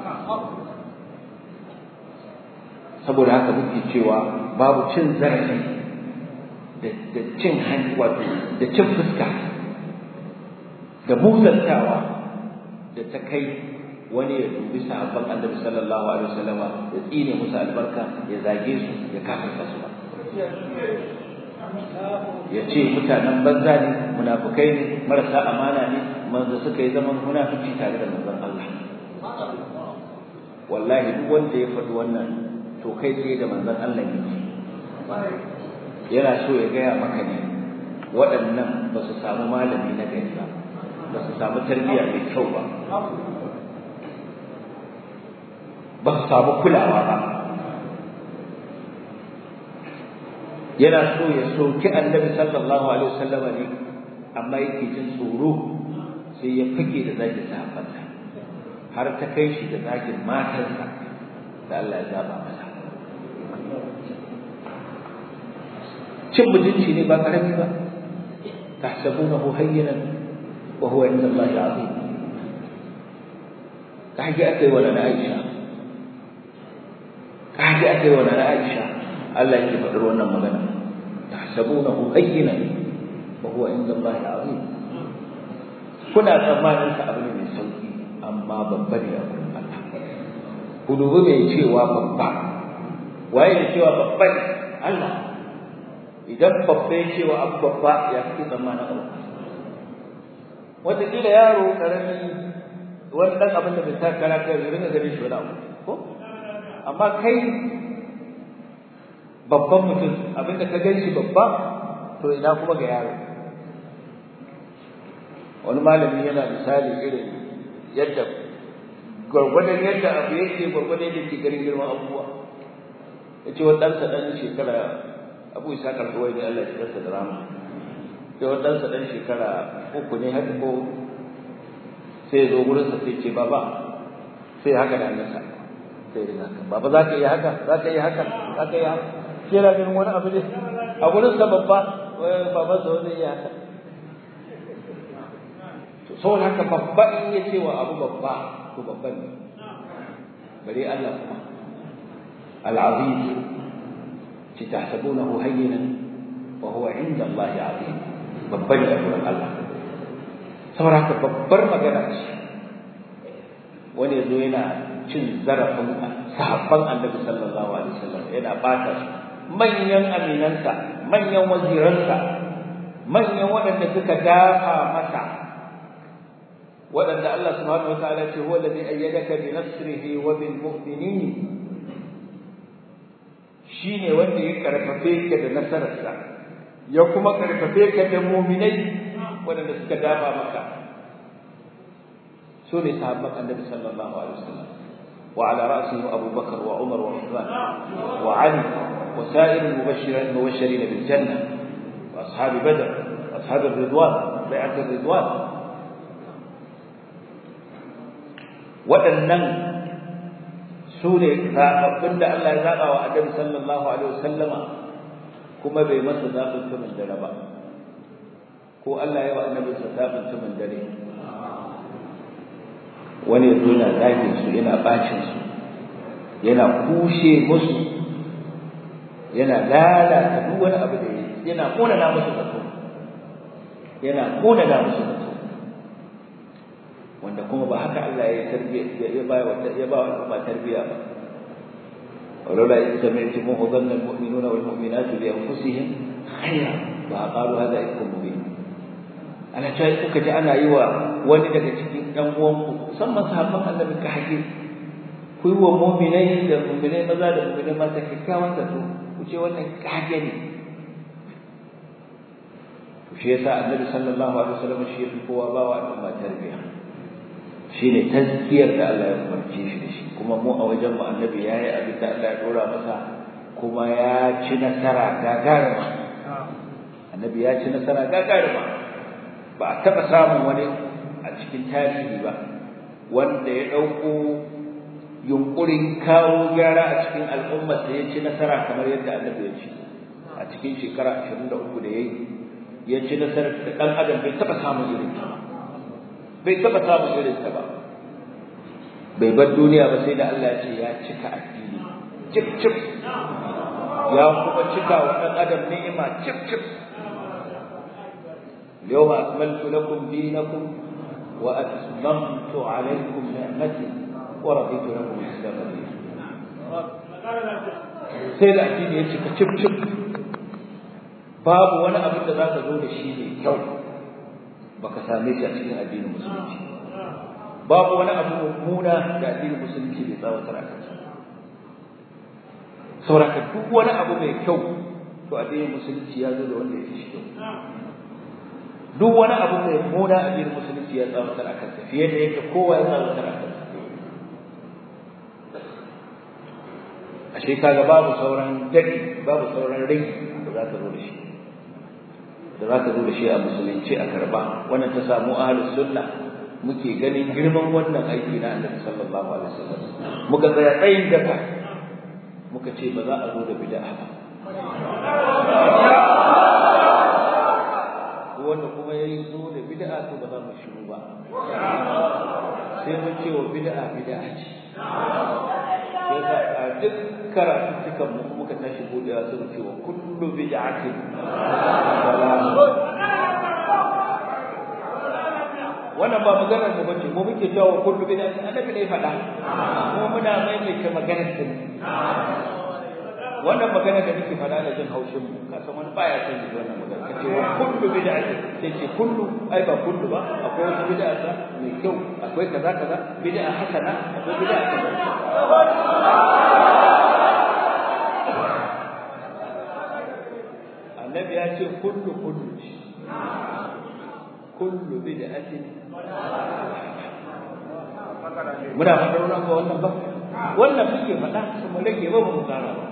[SPEAKER 1] saboda haka muke cewa babu cin zarafi da cin hanci wato da cin fuska da musantawa da ta kai wani ya dubi sahabban annabi sallallahu alaihi wasallam ya tsine musu albarka ya zage su ya kafirta su ya ce mutanen banza ne munafukai ne marasa amana ne manzo suka yi zaman munafici tare da manzon Allah wallahi duk wanda ya faɗi wannan to kai tsaye da manzon Allah ne yana so ya gaya maka ne waɗannan ba su samu malami na gari ba ba su samu tarbiyya mai kyau ba ba su samu kulawa ba yana so ya soki annabi sallallahu alaihi wasallam ne amma yake jin tsoro sai ya fike da zagin sahabbansa har ta kai shi da zagin matarsa da Allah ya zaba masa cin mutunci ne ba karami ba tahsabunahu hayyinan wa huwa inda Allah azim kaji akai wa na Aisha kaji akai wa na Aisha Allah yake faɗar wannan magana tahsabunahu hayyinan wa huwa inda Allah azim kuna tsammanin sa abu ne mai sauki amma babba ne a wurin Allah ku dubi mai cewa babba waye ne cewa babba ne Allah idan babba ya cewa abu babba ya fi tsammanin abu wataƙila yaro ƙarami wani ɗan abin da bai sa kara kai zai rinka gani shi wani abu ko amma kai babban mutum abin da ka gan shi babba to ina kuma ga yaro wani malami yana misali irin yadda gwargwadon yadda abu yake gwargwadon yadda ke ganin girman abubuwa ya ce wani ɗansa ɗan shekara abu isa karɓuwai ne Allah ya ɗansa da rama sai wani ɗansa ɗan shekara uku ne haka ko sai ya zo wurinsa sai ce baba sai haka da hannunsa sai ya haka baba za ka yi haka za ka yi haka za ka yi haka sai yana ganin wani abu ne a wurinsa babba babansa wani ya haka saboda haka babba in ya ce wa abu babba to babban ne bare Allah kuma al-aziz ci tahsabunahu hayyinan wa huwa inda Allah azim babban ne a Allah saboda haka babbar magana ce wani yazo yana cin zarafin sahabban annabi sallallahu alaihi wasallam yana bata su manyan aminansa manyan waziransa manyan waɗanda suka dafa masa waɗanda Allah subhanahu wa ta'ala ce huwa alladhi ayyadaka bi nasrihi wa bil mu'minin shine wanda ya karfafe ka da nasararsa ya kuma karfafe ka da mu'minai waɗanda suka dafa maka su ne sahabban annabi sallallahu alaihi wasallam wa ala ra'sihi Abu Bakar wa Umar wa Uthman wa Ali wa sa'ir al-mubashirin mubashirin bil janna wa ashab Badr wa ashab ar-ridwan bai'at ar-ridwan waɗannan su ne zaɓaɓɓun da Allah ya zaɓa wa Annabi sallallahu alaihi wasallama kuma bai masa zaɓin tumin dare ba ko Allah ya wa Annabi sa zaɓin tumin dare wani ya zo yana zagin su yana bacin su yana kushe musu yana lalata duk wani abu da yana kona na musu zato yana kona na musu zato wanda kuma ba haka Allah ya tarbiya ya ba wa ya ba wa al'umma tarbiya ba ولولا إذ سمعتموه ظن المؤمنون والمؤمنات بأنفسهم خيرا وقالوا هذا إفك مبين ana cewa kuka ji ana yi wa wani daga cikin ɗan uwanku musamman sahabban annabi ka haƙi ku yi wa mu'minai da mu'minai maza da mu'minai mata kyakkyawan zato ku ce wannan kage ne shi yasa annabi sallallahu alaihi wasallam shi ya fi kowa ba wa al'umma tarbiyya shine tazkiyar da Allah ya umarce shi da shi kuma mu a wajen mu annabi yayi abin da Allah ya dora masa kuma ya ci nasara gagarima annabi ya ci nasara gagarima ba a taɓa samun wani a cikin tarihi ba wanda ya ɗauko yunƙurin kawo gyara a cikin al'ummar da ya ci nasara kamar yadda annabi ya ci a cikin shekara ashirin da uku da ya yi ya ci nasarar da ɗan adam bai taɓa samun irin ta ba bai taɓa samun irin ta ba bai bar duniya ba sai da Allah ya ce ya cika addini cif cif ya kuma cika wa ɗan adam ni'ima cif cif اليوم أكملت لكم دينكم وأتممت عليكم نعمتي ورضيت لكم الإسلام دينا sai da addini ya cika cif cif babu wani abin da za ka zo da shi ne kyau baka same shi a cikin addinin musulunci babu wani abu mummuna da addinin musulunci bai tsawatar a kansa sauraka duk wani abu mai kyau to addinin musulunci ya zo da wanda ya fi shi kyau duk wani abu mai muna a cikin musulunci ya tsawatar akan sa fiye da yadda kowa ya tsawatar akan sa ashe kaga babu sauran dadi babu sauran rai da za ka zo da shi da za ka zo da shi a musulunci a karba wannan ta samu ahlus sunna muke ganin girman wannan aiki na annabi sallallahu alaihi wasallam muka tsaya tsayin daka muka ce ba za a zo da bid'a ba wanda kuma ya yi zo da bid'a to ba za mu shiru ba sai mun ce wa bid'a bid'a ce sai ka a duk karatu dukan mu muka tashi budewa sai mu ce wa kullu bid'atin wannan ba maganar mu bace mu muke cewa wa kullu bid'atin annabi ne faɗa kuma muna maimaita maganar sa wannan magana da nake faɗa da jin haushin mu ka san wani baya son ji wannan magana kace wa kullu bid'atin sai ce kullu ai ba kullu ba akwai wata bid'a ta mai kyau akwai kaza kaza bid'a hasana akwai bid'a kaza annabi ya ce kullu kullu kullu bid'atin muna faɗar wannan ba wannan muke faɗa kuma rage ba mu tsara ba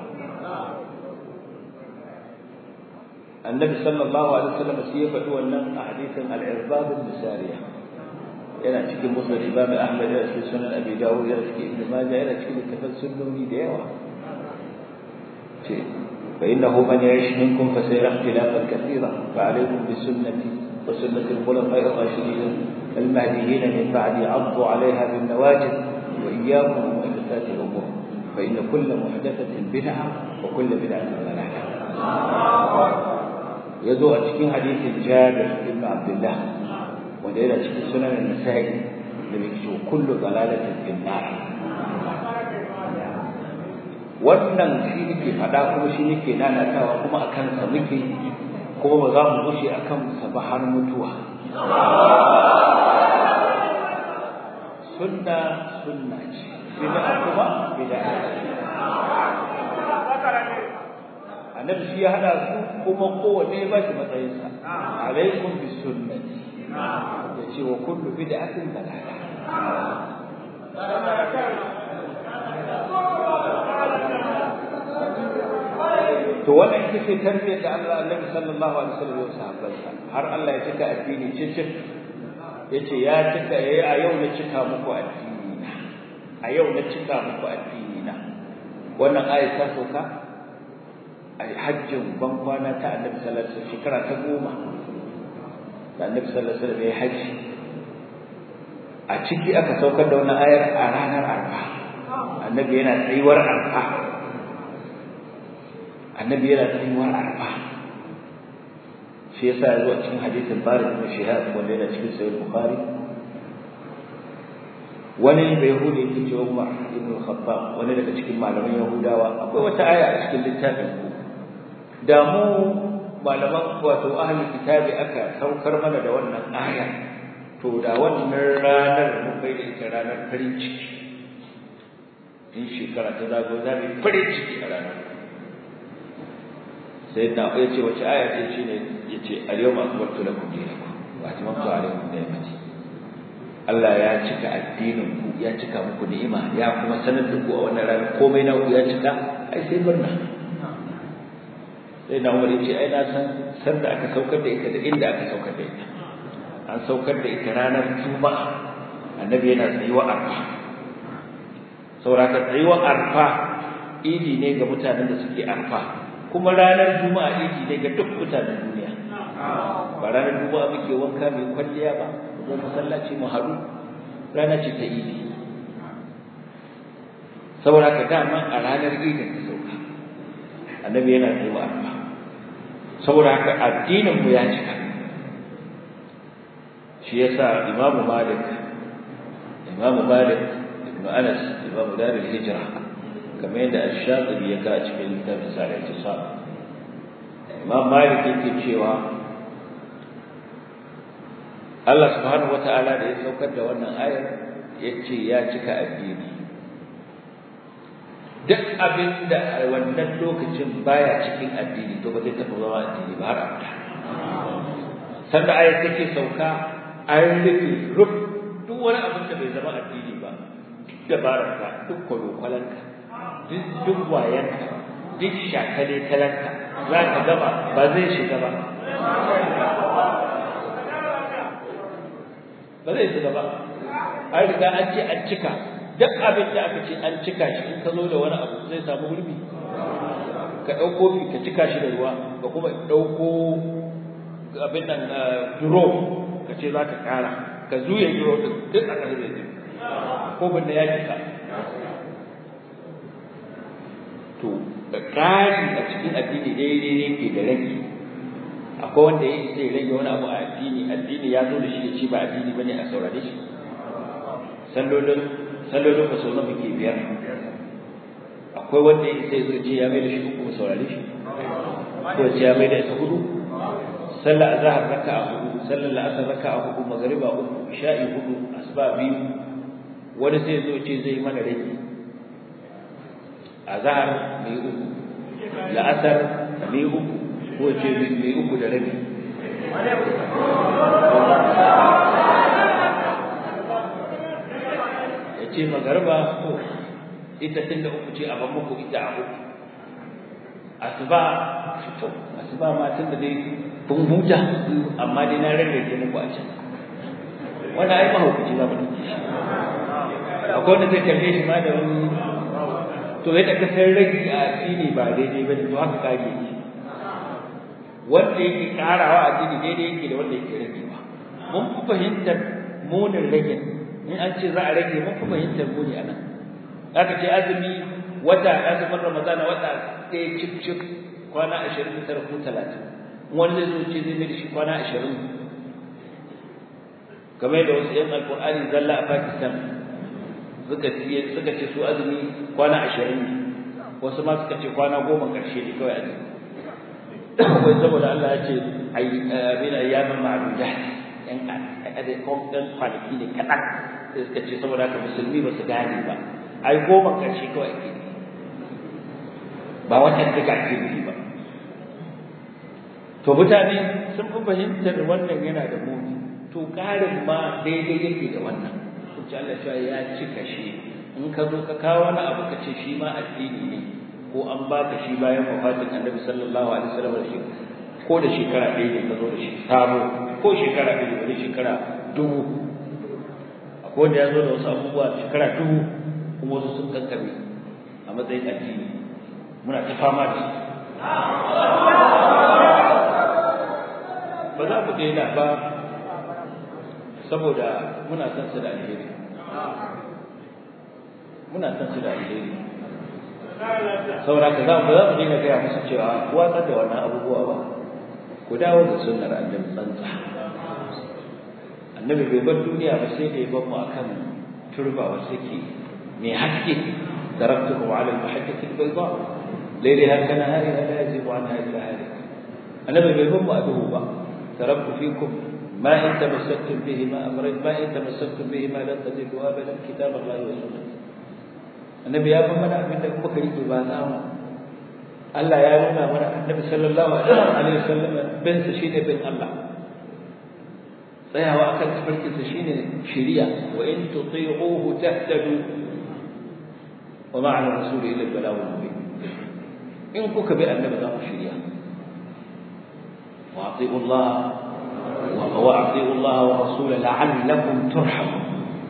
[SPEAKER 1] النبي صلى الله عليه وسلم سيفة wannan a hadisin al-irbab al-misariya yana cikin musnad imam ahmad yana cikin sunan abi dawud yana cikin ibn majah yana cikin littafin sunnoni da yawa ce fa innahu man ya'ish minkum fa sayara ikhtilafan kathira fa alaykum bi sunnati wa sunnati al-khulafa'i ar-rashidin al-mahdiyyin min ba'di 'addu 'alayha bin nawajid wa iyyakum wa muhdathati al-umur fa inna kull muhdathatin bid'ah wa kull bid'atin dalalah ya zo a cikin hadisin Jabir ibn Abdullah wanda yana cikin sunan Nasa'i da bai ce kullu dalalatin fil nar wannan shi nake faɗa kuma shi nake nanatawa kuma a kansa muke kuma ba za mu gushe a kansa ba har mutuwa sunna sunna ce bid'a kuma bid'a annabi shi ya hada su kuma kowanne ba shi matsayinsa alaikum bi sunnati ya ce wa kullu bid'atin dalala to wannan ita ce tarbiyyar da Allah Annabi sallallahu alaihi wasallam ya sahabbansa har Allah ya cika addini cicin yace ya cika yayi a yau na cika muku addini a yau na cika muku addini na wannan ayat ta sauka a hajjin ban kwana ta annabi sallallahu alaihi wasallam shekara ta goma da annabi sallallahu alaihi wasallam ya haji a ciki aka saukar da wannan ayar a ranar arfa annabi yana tsayuwar arfa annabi yana tsayuwar arfa shi yasa ya zo a cikin hadisin Farid ibn Shihab wanda yana cikin sahih Bukhari wani bai yahudi yake cewa Umar ibn Khattab wani daga cikin malaman Yahudawa akwai wata aya a cikin littafin ku da mu malaman wato ahli kitabi aka saukar mana da wannan aya to da wannan ranar mun bai da ita ranar farin ciki in shekara ta zago za mu farin ciki a ranar sai da ya ce wace aya ce shine ya ce al-yawma akmaltu lakum dinakum wa atmamtu alaykum ni'mati Allah ya cika addinin ku ya cika muku ni'ima ya kuma sanar da ku a wannan ranar komai na ku ya cika ai sai murna sai na umar ce ai na san san da aka saukar da ita da inda aka saukar da ita an saukar da ita ranar juma'a annabi yana tsayuwa arfa sauraka tsayuwar arfa idi ne ga mutanen da suke arfa kuma ranar juma'a idi ne ga duk mutanen duniya ba ranar juma'a muke wanka mai kwalliya ba mu masallaci mu haɗu rana ce ta idi saboda ka dama a ranar idin ta sauka annabi yana tsayuwa arfa saboda haka addinin mu ya cika shi yasa imamu malik imamu malik ibn anas imamu dar al-hijra kamar yadda ash-shatibi ya ka cikin littafin sa da sa imam malik yake cewa Allah subhanahu wataala da ya saukar da wannan ayar yace ya cika addini duk abin da a wannan lokacin baya cikin addini to ba zai taɓa zama addini ba har abada sanda ayat take sauka an rufe ruf duk wani abin da bai zama addini ba duk dabararka duk kwalokwalanka duk duk wayanka duk shakale talanta za ka gaba ba zai shiga ba ba zai shiga ba an riga an ce an cika duk abin da aka ce an cika shi in ka zo da wani abu zai samu gurbi ka ɗauko fi ka cika shi da ruwa ka kuma ɗauko abin nan duro ka ce za ka ƙara ka zuya duro ɗin duk a ƙasa zai ko bin da ya cika to ƙari a cikin addini daidai ne ke da rage akwai wanda ya isa ya rage wani abu a addini addini ya zo da shi ya ce ba addini bane a saurare shi sallolin sallolin ba sau muke biyar akwai wanda ya isa ya zo ce ya mai da shi uku ba saurare shi ko ce ya mai da ita hudu sallar azhar raka a hudu sallar la'asar raka a hudu magariba uku isha'i hudu asuba biyu wani sai zo ce zai mana rage azhar mai uku la'asar mai uku ko ce mai uku da rabi ya ce magarba ko ita tun da uku ce a ban muku ita a uku asuba to asuba ma tun da dai kun huta amma dai na rarrage muku a can wannan ai mahaukaci za mu dauke shi akwai wanda zai kalle shi ma da wani to yadda ka san rage a addini ba daidai ba ne to haka kage shi wanda yake karawa addini daidai yake da wanda yake ragewa mun fi fahimtar munin rage in an ce za a rage mun fi fahimtar muni anan aka ce azumi wata azumin ramadan wata ɗaya cif cif kwana ashirin da tara ko talatin wani zai zo ce zai mai da shi kwana ashirin kamar da wasu 'yan alkur'ani zalla a pakistan suka ce su azumi kwana ashirin ne wasu ma suka ce kwana goma ƙarshe ne kawai azumi wai saboda Allah ya ce abin ayyamin ma'aduda yan adai ɗan kwanaki ne kaɗan sai suka ce saboda haka musulmi ba su gane ba ai goma ƙarshe kawai ake ba watan duka ake nufi ba to mutane sun fi fahimtar wannan yana da muni to ƙarin ma daidai yake da wannan sun ci Allah cewa ya cika shi in ka zo ka kawo wani abu ka ce shi ma addini ne ko an baka shi bayan wafatin annabi sallallahu alaihi wasallam da shi ko da shekara ɗaya ne ka zo da shi sabo ko shekara ɗaya da shekara dubu akwai wanda ya zo da wasu abubuwa shekara dubu kuma wasu sun kankame a matsayin addini muna ta fama da ba za mu daina ba saboda muna son su da alheri muna son su da alheri saboda ka za mu za mu dinga gaya musu cewa watsar da wannan abubuwa ba ku dawo da sunnar annabi tsantsa annabi bai bar duniya ba sai da ya bar mu akan turba wasu ke mai haske taraktuhu ala al-mahajjati al-bayda laylaha kanahariha la yazigu anha illa halik annabi bai bar mu a duhu ba taraktu fikum ما إن تمسكتم بهما أمرين ما إن تمسكتم بهما لن تضلوا أبدا كتاب الله وسنته النبي يا من من لكم بكري بازاما الله يا من من النبي صلى الله عليه وسلم بن سشيد بن الله tsayawa akan tafarkinsa shine shiriya wa in tuti'uhu tahtadu wa ma'ana rasuli ila al-balagh al-mubin in kuka bi annabi za ku shiriya wa ati'u Allah وأطيعوا الله ورسوله لعلكم ترحمون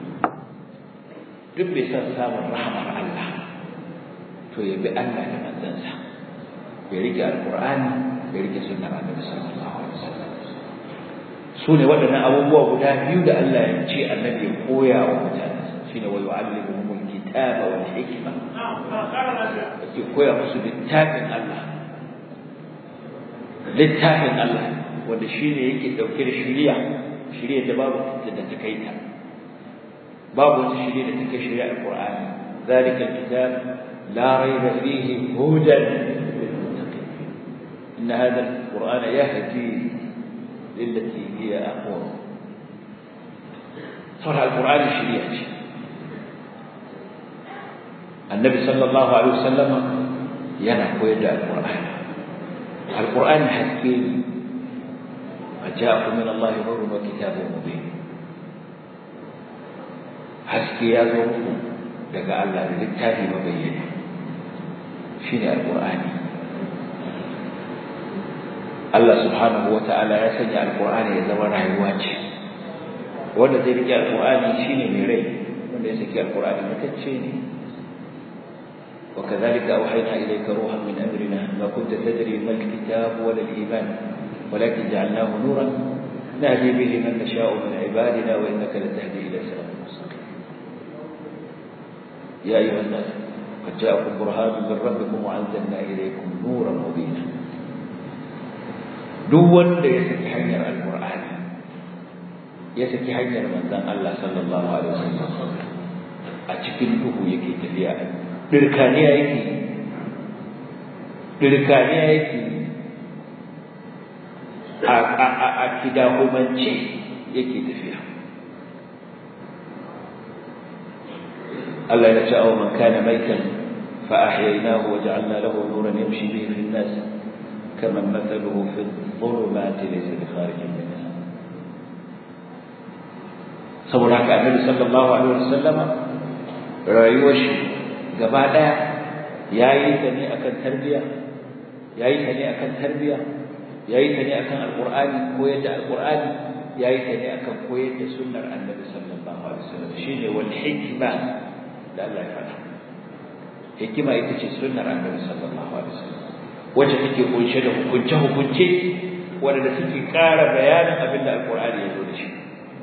[SPEAKER 1] duk bai san samun rahamar Allah to ya bi Allah da manzansa ya rike alqur'ani ya rike sunnar annabi sallallahu alaihi wasallam su ne waɗannan abubuwa guda biyu da Allah ya ce annabi ya koya wa mutane shine wa yu'allimuhumul kitaba wal hikma ya koya musu littafin Allah littafin Allah wanda shi ne yake ɗauke da shiriya shiriya da babu da ta kai ta babu wata shiriya da ta kai shiriya alqur'ani zalika alkitab la rayba fihi hudan lilmuttaqin in hadha alqur'ana yahdi lillati hiya aqwam saboda alqur'ani shiriya ce annabi sallallahu alaihi wasallam yana koyar da alqur'ani alqur'ani haske ne وجاءكم من الله نور وكتاب مبين haske ya zo muku daga Allah da littafi mabayyana shine alqur'ani Allah subhanahu wata'ala ya sanya alqur'ani ya zama rayuwa ce wanda zai rike alqur'ani shine mai rai wanda ya saki alqur'ani mutacce ne وكذلك أوحينا إليك روحا من أمرنا ما كنت تدري ما الكتاب ولا الإيمان ولكن جعلناه نورا نهدي به من نشاء من عبادنا وإنك لتهدي إلى صراط مستقيم يا أيها الناس قد جاءكم برهان من ربكم وأنزلنا إليكم نورا مبينا duk wanda ya saki hanyar alqur'ani ya saki hanyar manzon Allah sallallahu alaihi wasallam a cikin duhu yake tafiya dirkaniya yake dirkaniya yake a a a a kidahumance yake tafiya Allah ya ce aw man kana maitan fa ahyaynahu wa ja'alna lahu nuran yamshi bihi fi an-nas kama mathaluhu fi adh-dhulumati laysa bi kharijin minha saboda haka annabi sallallahu alaihi wasallam rayuwar shi gaba daya yayi ta ne akan tarbiya yayi ta ne akan tarbiya yayi ta ne akan alqur'ani koyar da alqur'ani yayi ta ne akan koyar da sunnar annabi sallallahu alaihi wasallam shine wal hikma da Allah ya faɗa hikima ita ce sunnar annabi sallallahu alaihi wasallam wacce take kunshe da hukunce hukunce wanda suke ƙara bayanin abin da alqur'ani ya zo da shi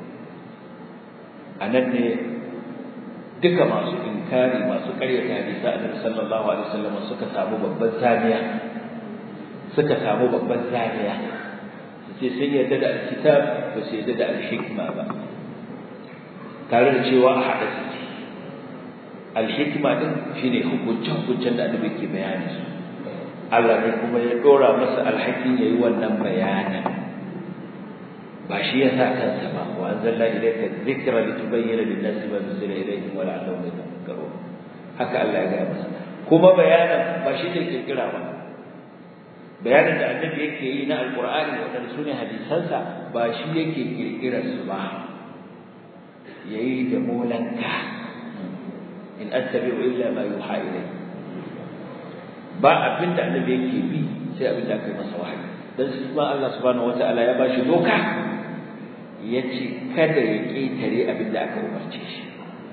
[SPEAKER 1] anan ne duka masu inkari masu ƙaryata hadisi annabi sallallahu alaihi wasallam suka samu babban zaniya suka samu babban zaniya sai sun yarda da alkitab ba su yarda da alhikma ba tare da cewa a haɗa suke alhikma din shine hukuncin hukuncin da annabi ke bayani su Allah ne kuma ya dora masa alhakin yayi wannan bayanin ba shi ya sa kansa ba wa anzalna ilayka dhikra litubayyana lin-nasi ma nuzila ilayhim wa la'allahum yatafakkarun haka Allah ya ga masa kuma bayanin ba shi ne kirkira ba bayanin da annabi yake yi na alqur'ani wadanda sune hadisansa ba shi yake kirkirar su ba yayi da molanka in attabi'u illa ma yuha ilayhi ba abin da annabi yake bi sai abin da aka yi masa wahayi dan shi ma Allah subhanahu wataala ya bashi doka yace kada ya ketare abin da aka umarce shi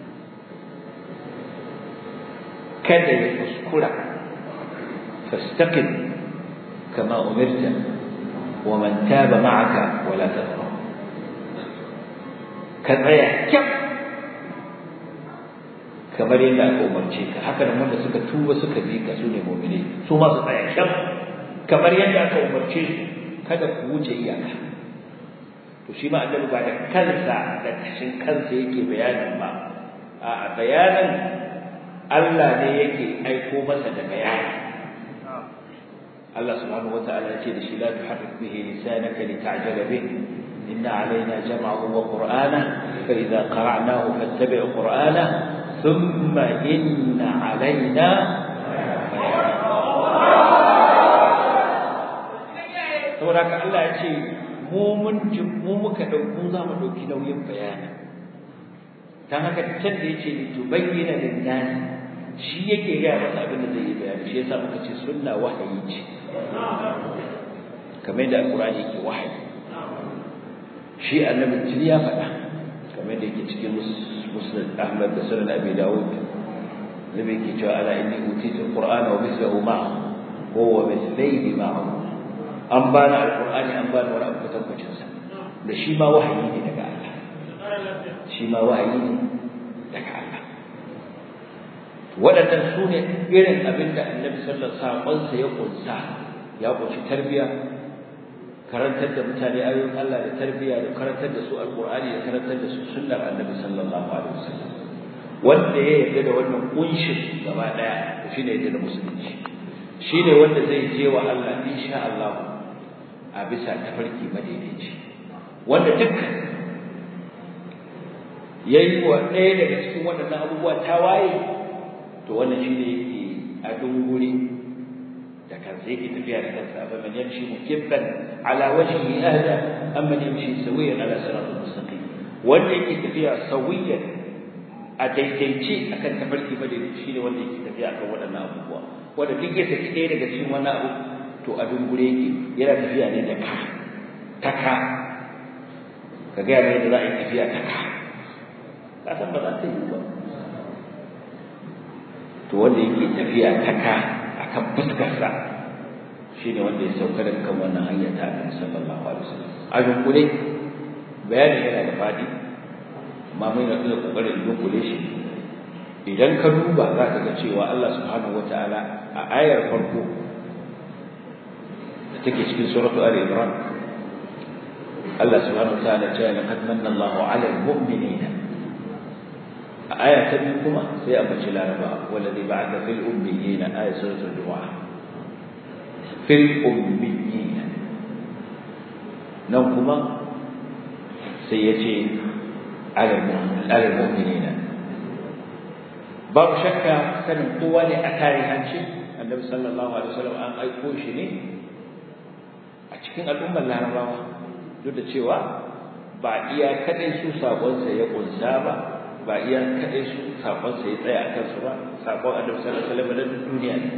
[SPEAKER 1] kada ya kuskura fastaqim kama umirta wa man taba ma'aka wala tadhra ka tsaya kyau kamar yadda aka umarce ka haka nan wanda suka tuba suka bi ka sune mu'mini su ma su tsaya kyan kamar yadda aka umarce su kada ku wuce iyaka to shi ma annabi ba da kansa da kashin kansa yake bayanin ba a bayanin Allah ne yake aiko masa da bayani Allah subhanahu wata'ala ya ce da shi la tuharrik bihi lisanaka lita'jala bihi inna alaina jam'ahu wa qur'ana fa idza qara'nahu fattabi' qur'ana ثم إن علينا saboda haka Allah ya ce mu mun mu muka dauko za mu dauki nauyin bayani dan haka can da yace ni to bayyana lin nas shi yake ga masa abin da zai yi bayani shi yasa muka ce sunna wahayi ce kamar da alqur'ani yake wahayi shi annabi tun ya faɗa kamar da yake cikin مسند أحمد بسنن أبي داود النبي كي أنا إني أوتيت القرآن ومثله معه هو مثليه معه أنبانا القرآن أنبانا ولا أبكتب جنسا da shi ma wahayi ne daga Allah shi ma wahayi ne daga Allah waɗannan su ne irin abin da annabi sallallahu saƙonsa ya ƙunsa ya ƙunshi tarbiyya karantar da mutane ayoyin Allah da tarbiyya da karantar da su alqur'ani da karantar da su sunnar annabi sallallahu alaihi wasallam wanda ya yarda da wannan kunshin gaba daya to shine yarda da musulunci shine wanda zai je wa Allah insha Allah a bisa tafarki madaidaici wanda duk yayi wa ɗaya daga cikin waɗannan abubuwa tawaye to wannan shine yake a dunguri da kansa yake tafiya da kansa fa man yamshi mukibban ala wajhihi ahda amma yamshi sawiyan ala siratal mustaqim wanda yake tafiya sawiyan a daidaice akan tafarki madaidaici shine wanda yake tafiya akan waɗannan abubuwa wanda duk ya saki ɗaya daga cikin wannan abu to a dungure yake yana tafiya ne da ka ta ka ka gaya mai da za a yi tafiya ta ka ka san ba za ta yi ba to wanda yake tafiya ta ka akan fuskarsa shi ne wanda ya sauka daga kan wannan hanya ta annabi sallallahu alaihi wasallam a dunkule bayanin yana da fadi amma mun yi da kokarin dunkule shi idan ka duba za ka ga cewa Allah subhanahu wataala a ayar farko da take cikin suratu ali imran Allah subhanahu wataala ya ce laqad manna Allahu 'ala al-mu'minina a aya ta biyu kuma sai a bace laraba wallazi ba'atha fil ummiyina ayat suratul du'a في الأميين نوكما سيتي على المؤمنين باب شكا سن قوة لأتاري هنشي النبي صلى الله عليه وسلم أن أيقوش ne a cikin al'ummar larabawa duk da cewa ba iya kadai su sakonsa ya kunsa ba ba iya kadai su sakonsa ya tsaya a kansu ba sakon annabi sallallahu alaihi wasallam na duniya ne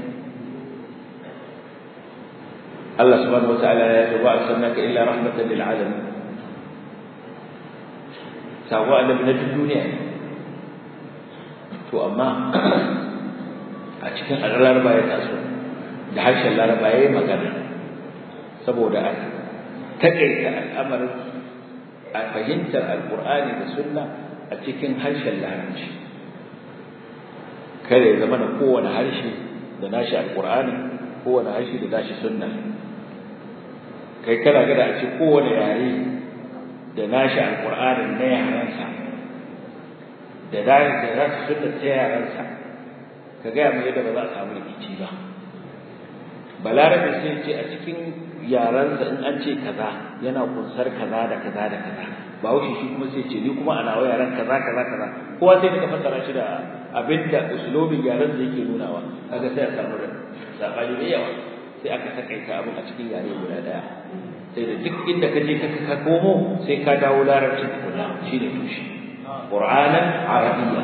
[SPEAKER 1] Allah subhanahu wataala ya ce wa arsalnaka illa rahmatan lil alamin sabo annabi na duniya to amma a cikin laraba ya taso da harshen laraba ya yi magana saboda a takaita al'amarin a fahimtar alkur'ani da sunna a cikin harshen larabci kada ya zama na kowane harshe da nashi alkur'ani kowane harshe da nashi sunna kai kana gada a ce kowane yare da nashi alƙur'anin na yarensa da dare da za su sunna ta yarensa ka gaya mai yadda ba za a samu rikici ba balarabe sai ce a cikin yarensa in an ce kaza yana kunsar kaza da kaza da kaza ba wuce shi kuma sai ce ni kuma a nawa yaren kaza kaza kaza kowa sai ka fassara shi da abinda uslubin yaren da yake nunawa kaga sai a samu sabani da yawa sai aka takaita abin a cikin yare guda daya sai da duk inda ka je ka komo sai ka dawo larabci tukuna shine tushe qur'anan arabiyya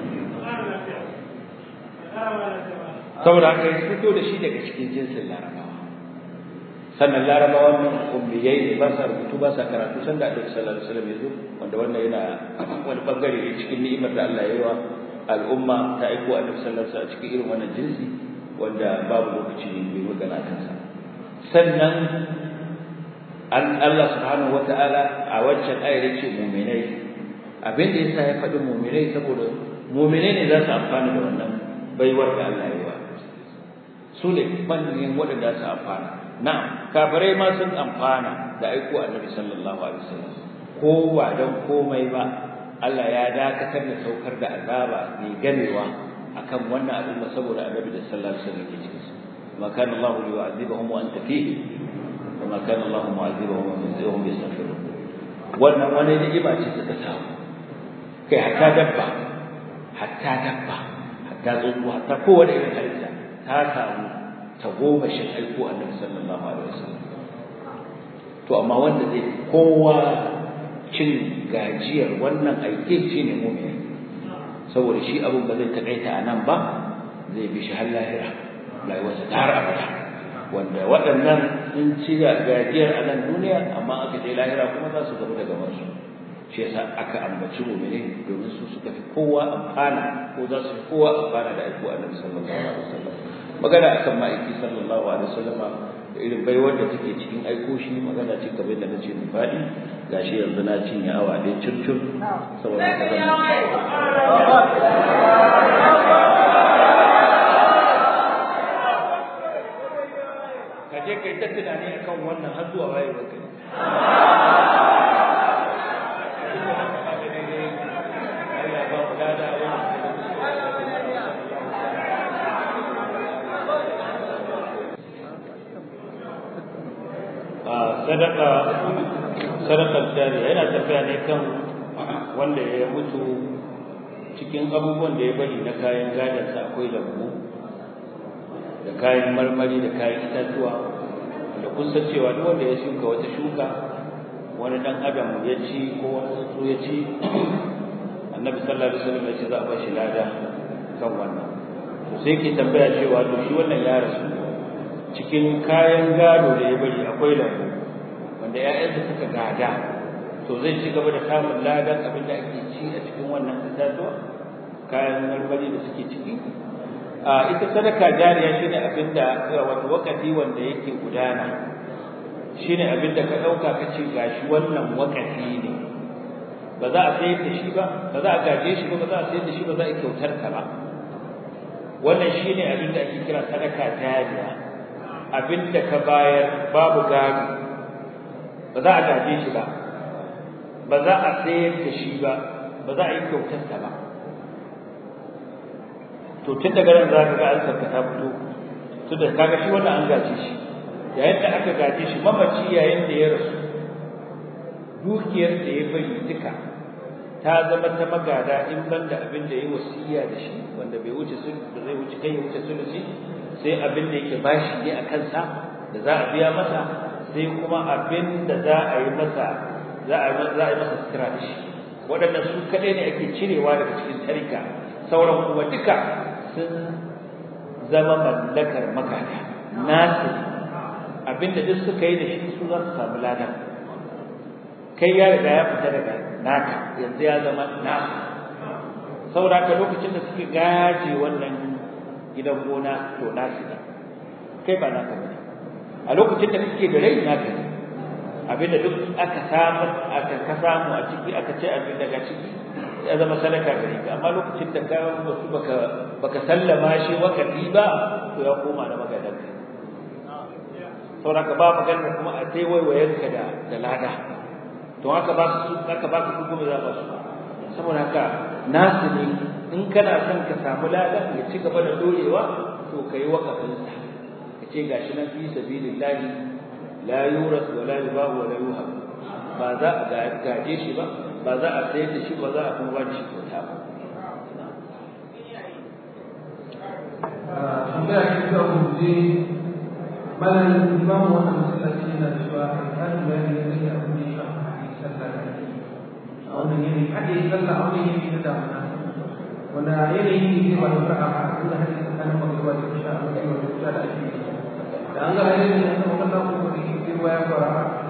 [SPEAKER 1] saboda haka ya fito da shi daga cikin jinsin larabawa sannan larabawa nan ummiyai ne ba sa rubutu ba sa karatu san da Annabi sallallahu alaihi wasallam ya zo wanda wannan yana wani bangare ne cikin ni'imar da Allah ya yi wa al'umma ta aiko Annabi sallallahu alaihi wasallam a cikin irin wannan jinsi wanda babu lokaci ne mai magana kansa sannan an Allah subhanahu wata'ala a wancan ayar ya ce mu'minai abin da yasa ya faɗi mu'minai saboda mu'minai ne za su amfana da wannan baiwar da Allah ya yi wa su ne manyan waɗanda su amfana na kafirai ma sun amfana da aiko annabi sallallahu alaihi wasallam ko ba don komai ba Allah ya dakatar da saukar da azaba mai gamewa akan wannan al'umma saboda annabi da sallallahu alaihi wasallam ke cikin su ma kana Allah yu'adhibuhum wa anta fihi wa ma kana Allah mu'adhibuhum wa hum yastaghfirun wannan wani ni'ima ce suka samu kai hatta dabba hatta dabba hatta tsuntsu hatta kowane irin halitta ta samu ta goma shin aiko annabi sallallahu alaihi wasallam to amma wanda zai kowa cin gajiyar wannan aike shi ne mu'mini saboda shi abin ba zai takaita a nan ba zai bi shi har lahira rayuwarsa ta har abada wanda waɗannan sun ci gajiyar a nan duniya amma aka je lahira kuma za su gamu da gabansu shi yasa aka ambaci mu'mini domin su suka fi kowa amfana ko za su fi kowa amfana da aiko annabi sallallahu alaihi wasallam magana akan ma'aiki sallallahu alaihi wasallam da irin baiwar da take cikin aiko shi magana ce kamar da nace mu faɗi gashi yanzu na cinye awa ɗaya circir saboda ka zama ka je kai ta tunani akan wannan har zuwa wayewar kai Allah ba mu lada wannan sadaka sadakar jariya yana tafiya ne kan wanda ya mutu cikin abubuwan da ya bari na kayan gadansa akwai lambu da kayan marmari da kayan itatuwa da kun san cewa duk wanda ya shuka wata shuka wani dan adam ya ci ko wani tsuntsu ya ci annabi sallallahu alaihi wasallam ya ce za a bashi lada kan wannan to sai ke tambaya cewa to shi wannan ya rasu cikin kayan gado da ya bari akwai lambu wanda ƴaƴansa suka gada to zai ci gaba da samun ladan abin da ake ci a cikin wannan itatuwa kayan marmari da suke ciki a ita sadaka jariya shine abin da wato wakati wanda yake gudana shine abin da ka dauka ka ce gashi wannan wakati ne ba za a sayar da shi ba ba za a gaje shi ba ba za a sayar da shi ba za a kyautar ka ba wannan shine abin da ake kira sadaka jariya abin da ka bayar babu gado ba za a gaje shi ba ba za a sayar da shi ba ba za a yi kyautar sa ba to tun daga nan za ka ga an sarka ta fito tun da kaga shi wannan an gaje shi yayin da aka gaje shi mamaci yayin da ya rasu dukiyar da ya bari duka ta zama ta magada in ban da abin da ya wasiya da shi wanda bai wuce sun da zai wuce kai ya wuce sulusi sai abin da yake bashi ne a kansa da za a biya masa sai kuma abin da za a yi masa za a za a yi masa sutura da shi waɗannan su kaɗai ne ake cirewa daga cikin tarika sauran kuma duka sun zama mallakar magada nasu abinda duk suka yi da shi su za su samu ladan kai ya riga ya fita daga naka yanzu ya zama nasu saboda ka lokacin da suke gaje wannan gidan gona to nasu ne kai ba naka bane a lokacin da kake da rai naka ne abinda duk aka samu aka ka samu a ciki aka ce abin daga ciki ya zama sadaka gare ka amma lokacin da ka wasu baka baka sallama shi wakati ba to ya koma da magadan ka saboda ka ba maganar kuma a sai waiwayen ka da da lada to haka ba su haka ba su kuma za ba su saboda haka nasu ne in kana son ka samu lada ya ci gaba da dorewa to kai wakafin sa ka ce gashi nan fi sabilillahi la yuras wa la yubahu wa la yuhab ba za a gaje shi ba ba za a sayar da shi ba za a kuma ba shi kyauta ba
[SPEAKER 2] tambaya ce ta hujje malam imamu wannan masallaci yana da cewa kan bayani da zai abu ne shi a sallah da ake a wannan yanayi hade sallah a wannan yanayi na damuna wanda yanayi ne ba da fara ba inda hade tsakanin magana da isha a matsayin wata kusa da ake yi da an ga yanayi da aka makalla ko da ke ruwa ya fara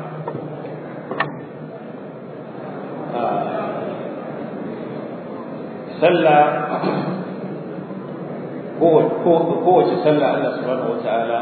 [SPEAKER 1] sallah kowace sallah Allah subhanahu wata'ala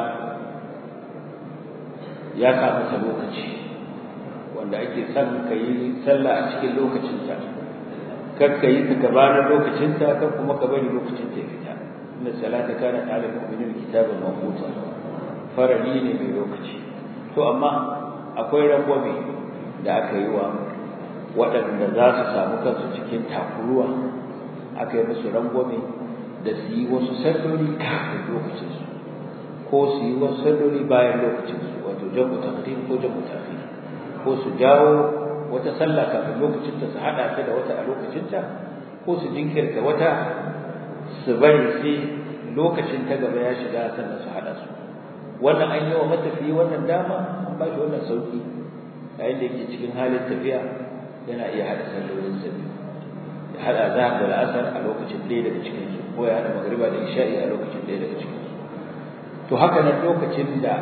[SPEAKER 1] ya sa mata lokaci wanda ake son ka yi sallah a cikin lokacinta kar ka yi ta gabanin lokacinta kar kuma ka bari lokacin ta fita inna salata kana ala mu'minin kitaban mawquta farali ne mai lokaci to amma akwai rangwame da aka yi wa waɗanda za su samu kansu cikin takuruwa aka yi musu rangwame da su yi wasu salloli kafin lokacinsu ko su yi wasu salloli bayan lokacinsu wato jamu taqdim ko jamu ta'khir ko su jawo wata sallah kafin lokacinta su hada ta da wata a lokacinta ko su jinkirta wata su bari sai lokacin ta gaba ya shiga sannan su hada su wannan an yi wa matafiyi wannan dama an ba shi wannan sauki yayin da yake cikin halin tafiya yana iya hada sallolin sa biyu ya hada zahar da la'asar a lokacin ɗaya daga cikin su ko ya hada magriba da isha'i a lokacin ɗaya daga cikin su to haka nan lokacin da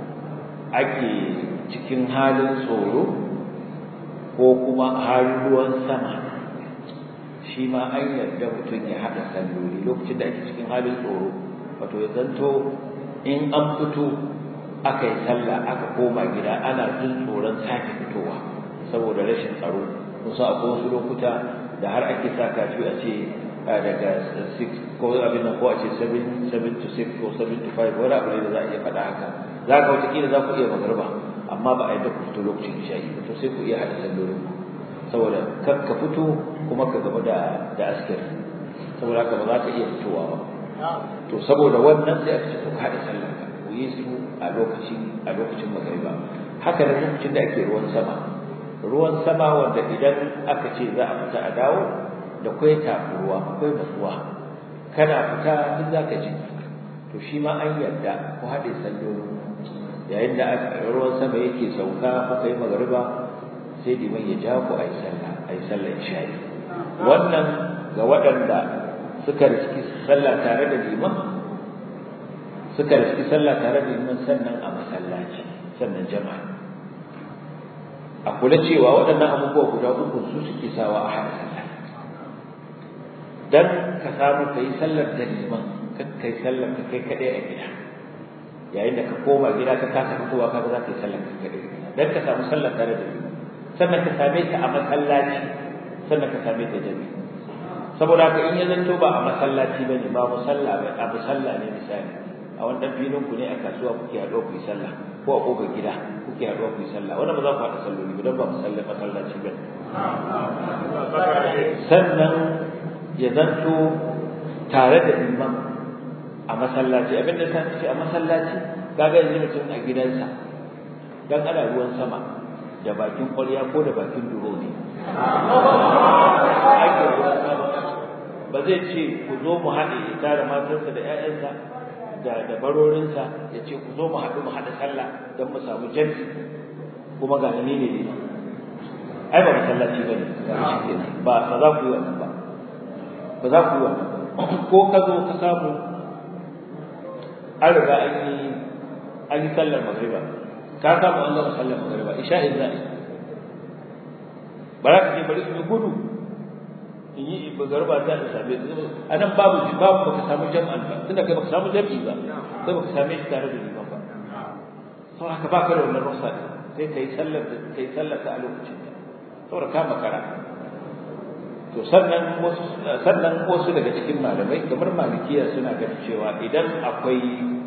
[SPEAKER 1] ake cikin halin tsoro ko kuma halin ruwan sama shi ma an yarda mutum ya hada salloli lokacin da ake cikin halin tsoro wato ya zanto in an fito aka yi sallah aka koma gida ana jin tsoron sake fitowa saboda rashin tsaro kusa akwai wasu lokuta da har ake sa kafi a ce daga 6 ko abin nan ko a ce 7 to 6 ko 7 to 5 wani abu ne da za a iya faɗa haka za ka wata kila za ku iya magarba amma ba a yi da ku fito lokacin isha'i ba to sai ku iya haɗa sallolin ku saboda kar ka fito kuma ka gaba da da askar saboda haka ba za ka iya fitowa ba to saboda wannan sai aka ce ku haɗa sallar ka ku yi su a lokacin a lokacin magariba haka da lokacin da ake ruwan sama ruwan sama wanda idan aka ce za a fita a dawo da kwai takuruwa akwai matsuwa kana fita duk za ka ji to shi ma an yarda ku haɗe sallolin yayin da ruwan sama yake sauka kuka yi magariba sai liman ya ja ku a yi sallah a yi sallah isha'i wannan ga waɗanda suka riski sallah tare da liman suka riski sallah tare da liman sannan a masallaci sannan jama'a a kula cewa waɗannan abubuwa guda uku su suke sawa a haɗa sallah dan ka samu ka yi sallar da liman ka kai sallar ka kai kaɗai a gida yayin da ka koma gida ka kasa fitowa ka za ka yi sallar ka kaɗai dan ka samu sallar tare da liman sannan ka same ta a masallaci sannan ka same ta jami'i saboda haka in ya zanto ba a masallaci bane ba musalla ba a musalla ne misali a wannan filin ku ne a kasuwa kuke haɗuwa ku yi sallah ko a ƙofar gida kuke haɗuwa ku yi sallah wannan ba za ku haɗa salloli ba don ba musalla masallaci ba sannan ya zanto tare da imam a masallaci abin da ta ce a masallaci kaga yanzu mutum a gidansa dan ana ruwan sama da bakin ƙwarya ko da bakin duro ne ba zai ce ku zo mu haɗe ya tara matarsa da 'ya'yansa da da barorinsa ya ce ku zo mu haɗu mu haɗa sallah don mu samu jami'i kuma ga ni ne ne ai ba masallaci bane ba ba za ku yi wannan ba ba za ku yi wannan ko ka zo ka samu an riga an yi an yi sallar magriba ka samu an gama sallar magriba isha'in za'i ba za ka ce bari in gudu in yi garba ta da same su a nan babu ji babu baka samu jam'an ba tunda kai baka samu jam'i ba sai baka same shi tare da liman ba saboda haka baka da wannan rukhsa sai kai sallar kai sallar ta a lokacin da saboda ka makara to sannan wasu sannan wasu daga cikin malamai kamar malikiya suna ganin cewa idan akwai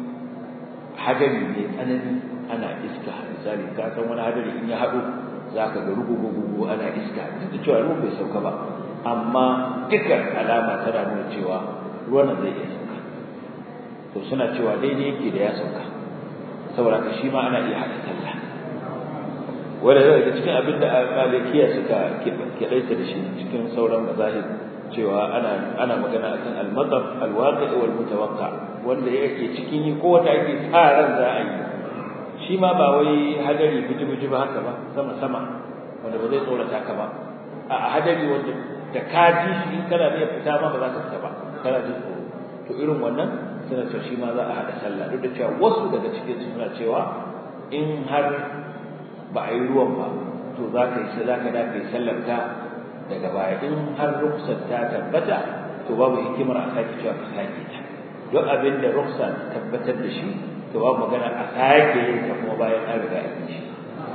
[SPEAKER 1] hadari mai tsanani ana iska misali ka san wani hadari in ya haɗu za ka ga rugugugugu ana iska duk da cewa ruwan bai sauka ba amma dukkan alama tana nuna cewa ruwan zai iya sauka to suna cewa daidai yake da ya sauka saboda ka shi ma ana iya haɗa sallah wanda daga cikin abin da malikiya suka keɗaita da shi cikin sauran mazahib cewa ana ana magana akan al-matar al-waqi' wal mutawaqqa wanda yake cikin yi ko wanda ake sa ran za a yi shi ma ba wai hadari buji-buji ba haka ba sama-sama wanda ba zai tsorata ka ba a hadari wanda da ka ji shi in kana iya fita ma ba za ka fita ba kana jin tsoro to irin wannan suna cewa shi ma za a haɗa sallah duk da cewa wasu daga cikin su suna cewa in har ba a yi ruwan ba to za ka yi za ka da ka yi sallar ka daga baya in har ruksar ta tabbata to babu hikimar a sake cewa ka sake ta duk abin da ruksa tabbatar da shi to babu magana a sake yin ta kuma bayan an riga an yi shi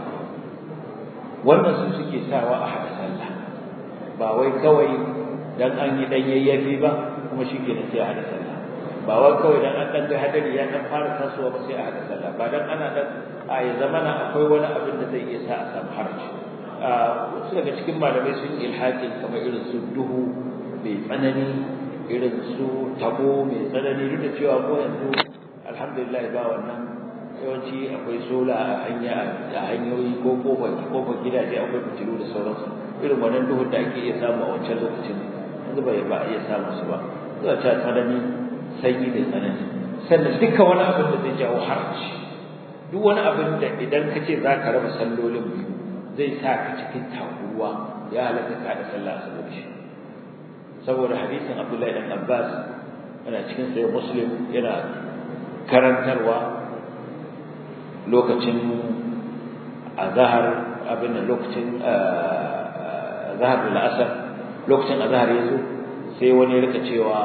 [SPEAKER 1] wannan su suke sawa a haɗa sallah ba wai kawai dan an yi dan yayyafi ba kuma shi ke sai a haɗa sallah ba wai kawai dan an dan ga hadari ya dan fara tasowa ba sai a haɗa sallah ba dan ana dan a ya zamana akwai wani abin da zai iya sa a samu harci wasu daga cikin malamai sun yi ilhaƙin kamar irin su duhu mai tsanani irin su tabo mai tsanani duk da cewa ko yanzu alhamdulillah ba wannan yawanci akwai sola a hanya a hanyoyi ko kofar kofar gidaje akwai fitilu da sauransu irin wannan duhun da ake iya samu a wancan lokacin yanzu bai ba iya samu su ba zuwa ta tsanani sanyi da tsanani sannan duka wani abin da zai jawo harci duk wani abin da idan ka ce za ka raba sallolin biyu zai sa ka cikin takuruwa ya halatta ka da sallah saboda shi saboda hadisin Abdullahi dan Abbas yana cikin sahih Muslim yana karantarwa lokacin azhar abin da lokacin azhar da asar lokacin azhar yazo sai wani ya rika cewa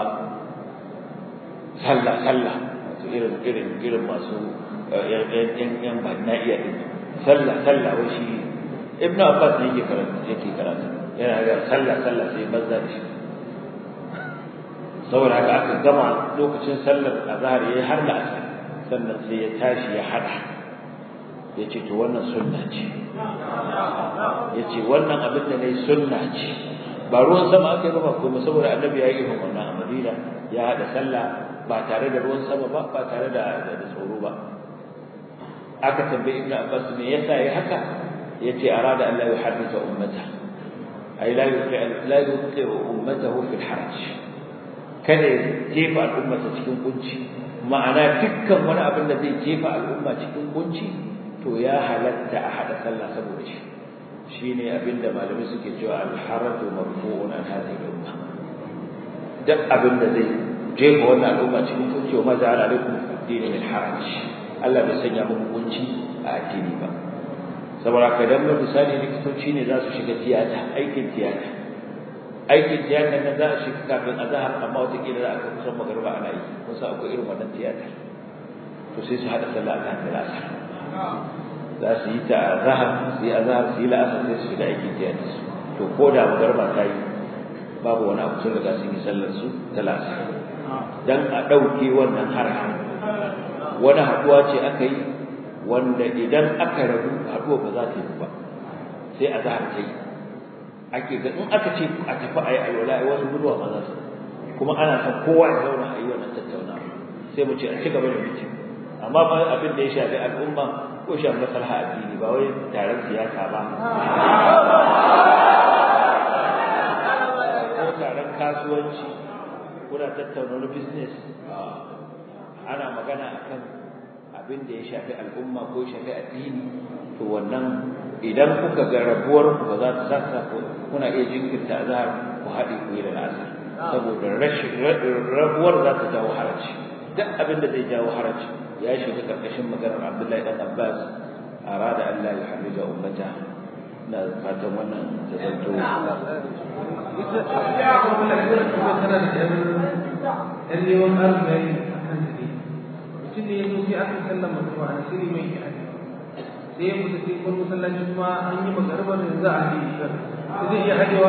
[SPEAKER 1] sallah sallah irin irin irin masu yan yan banna iya din sallah sallah wai shi ibn abbas ne yake karanta yake karanta yana ga sallah sallah sai banza da shi saboda haka aka gama lokacin sallar azhar yayi har da asar sannan sai ya tashi ya hada ya ce to wannan sunna ce ya ce wannan abin da nayi sunna ce ba ruwan sama aka yi ba kuma saboda annabi ya yi irin wannan a madina ya hada sallah ba tare da ruwan sama ba ba tare da da tsoro ba aka tambayi ibnu abbas me yasa yayi haka yace arada Allah ya hadisa ummata ay la yuqi la yuqi ummatahu fil haraj kada ya jefa al'ummata cikin kunci ma'ana dukkan wani abin da zai jefa al'umma cikin kunci to ya halatta a hada sallah saboda shi shine abin da malamai suke cewa al-haraju marfu'un an hadhihi al-umma duk abin da zai jefa wannan al'umma cikin kunci wa ma ja'ala alaikum dini min haraj Allah bai sanya muku kunci a addini ba saboda ka dan misali likitoci ne za su shiga tiyata aikin tiyata aikin tiyata nan za a shiga kafin azhar amma wata kila za a kai kusan magariba ana yi kun san akwai irin wannan tiyata to sai su hada sallah azhar da asar za su yi ta azhar su yi azhar su yi la'asar sai su shiga aikin tiyata su to ko da magariba ta yi babu wani abu sun riga sun yi sallar su ta la'asar dan a ɗauke wannan harafin wani haɗuwa ce aka yi wanda idan aka rabu haɗuwa ba za ta yi ba sai a zahar ta yi ake ga in aka ce a tafi a yi alwala a wasu guduwa ba za su kuma ana son kowa ya zauna a yi wannan tattauna sai mu ce a ci gaba da mutum amma ba abin da ya shafi al'umma ko shafi maslaha addini ba wai taron siyasa ba ko taron kasuwanci kuna tattauna wani business ana magana akan abin da ya shafi al'umma ko ya shafi addini to wannan idan kuka ga rabuwar ku ba za ta sassa kuna iya jinkirta azhar ku haɗe ku yi da asar saboda rashin rabuwar za ta jawo haraci duk abin da zai jawo haraci ya shiga karkashin maganar Abdullahi dan Abbas arada an la yuharrija ummata na fatan wannan ta zanto
[SPEAKER 2] yan neman arziki a kan su ne mutum ne ya zo sai aka sallan mutuwa a sirri mai yi sai ya mutu sai kun masallacin ma an yi magarbar da za a yi shi zai iya hadewa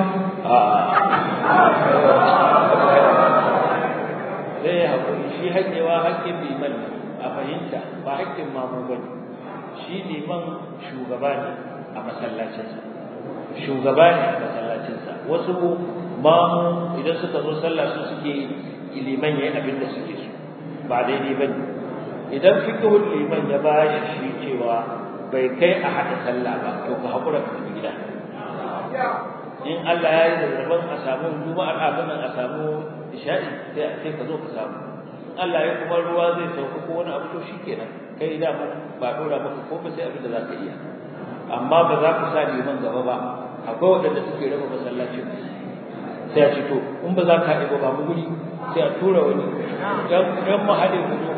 [SPEAKER 1] zai yi haƙuri shi haƙewa haƙƙin liman a fahimta ba haƙƙin mamu ba ne shi liman shugaba ne a masallacinsa shugaba ne a masallacinsa wasu mamu idan suka zo sallah su suke liman yayin abin da suke so ba daidai bane idan fiqhul liman ya ba shi cewa bai kai a hada sallah ba to ka hakura ka tafi gida in Allah ya yi zarban a samu juma'ar abin nan a samu isha'i sai sai ka zo ka samu in Allah ya kuma ruwa zai sauka ko wani abu to shikenan kai da ba dora maka ko ba sai abin da za ka iya amma ba za ku sa liman gaba ba akwai waɗanda suke raba masallacin sai a ce to in ba za ka haɗe ba mu guri sai a tura wani don mu haɗe ku zo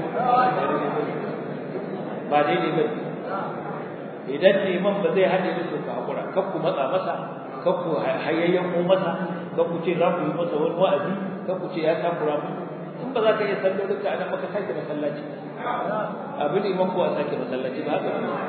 [SPEAKER 1] ba daidai ba idan liman ba zai haɗe musu ka haƙura kan ku matsa masa kan ku hayayyan ko masa kan ku ce za ku yi masa wani wa'azi kan ku ce ya takura mu in ba za ka iya sallolin ka anan maka sake masallaci abu liman ko a sake masallaci ba haka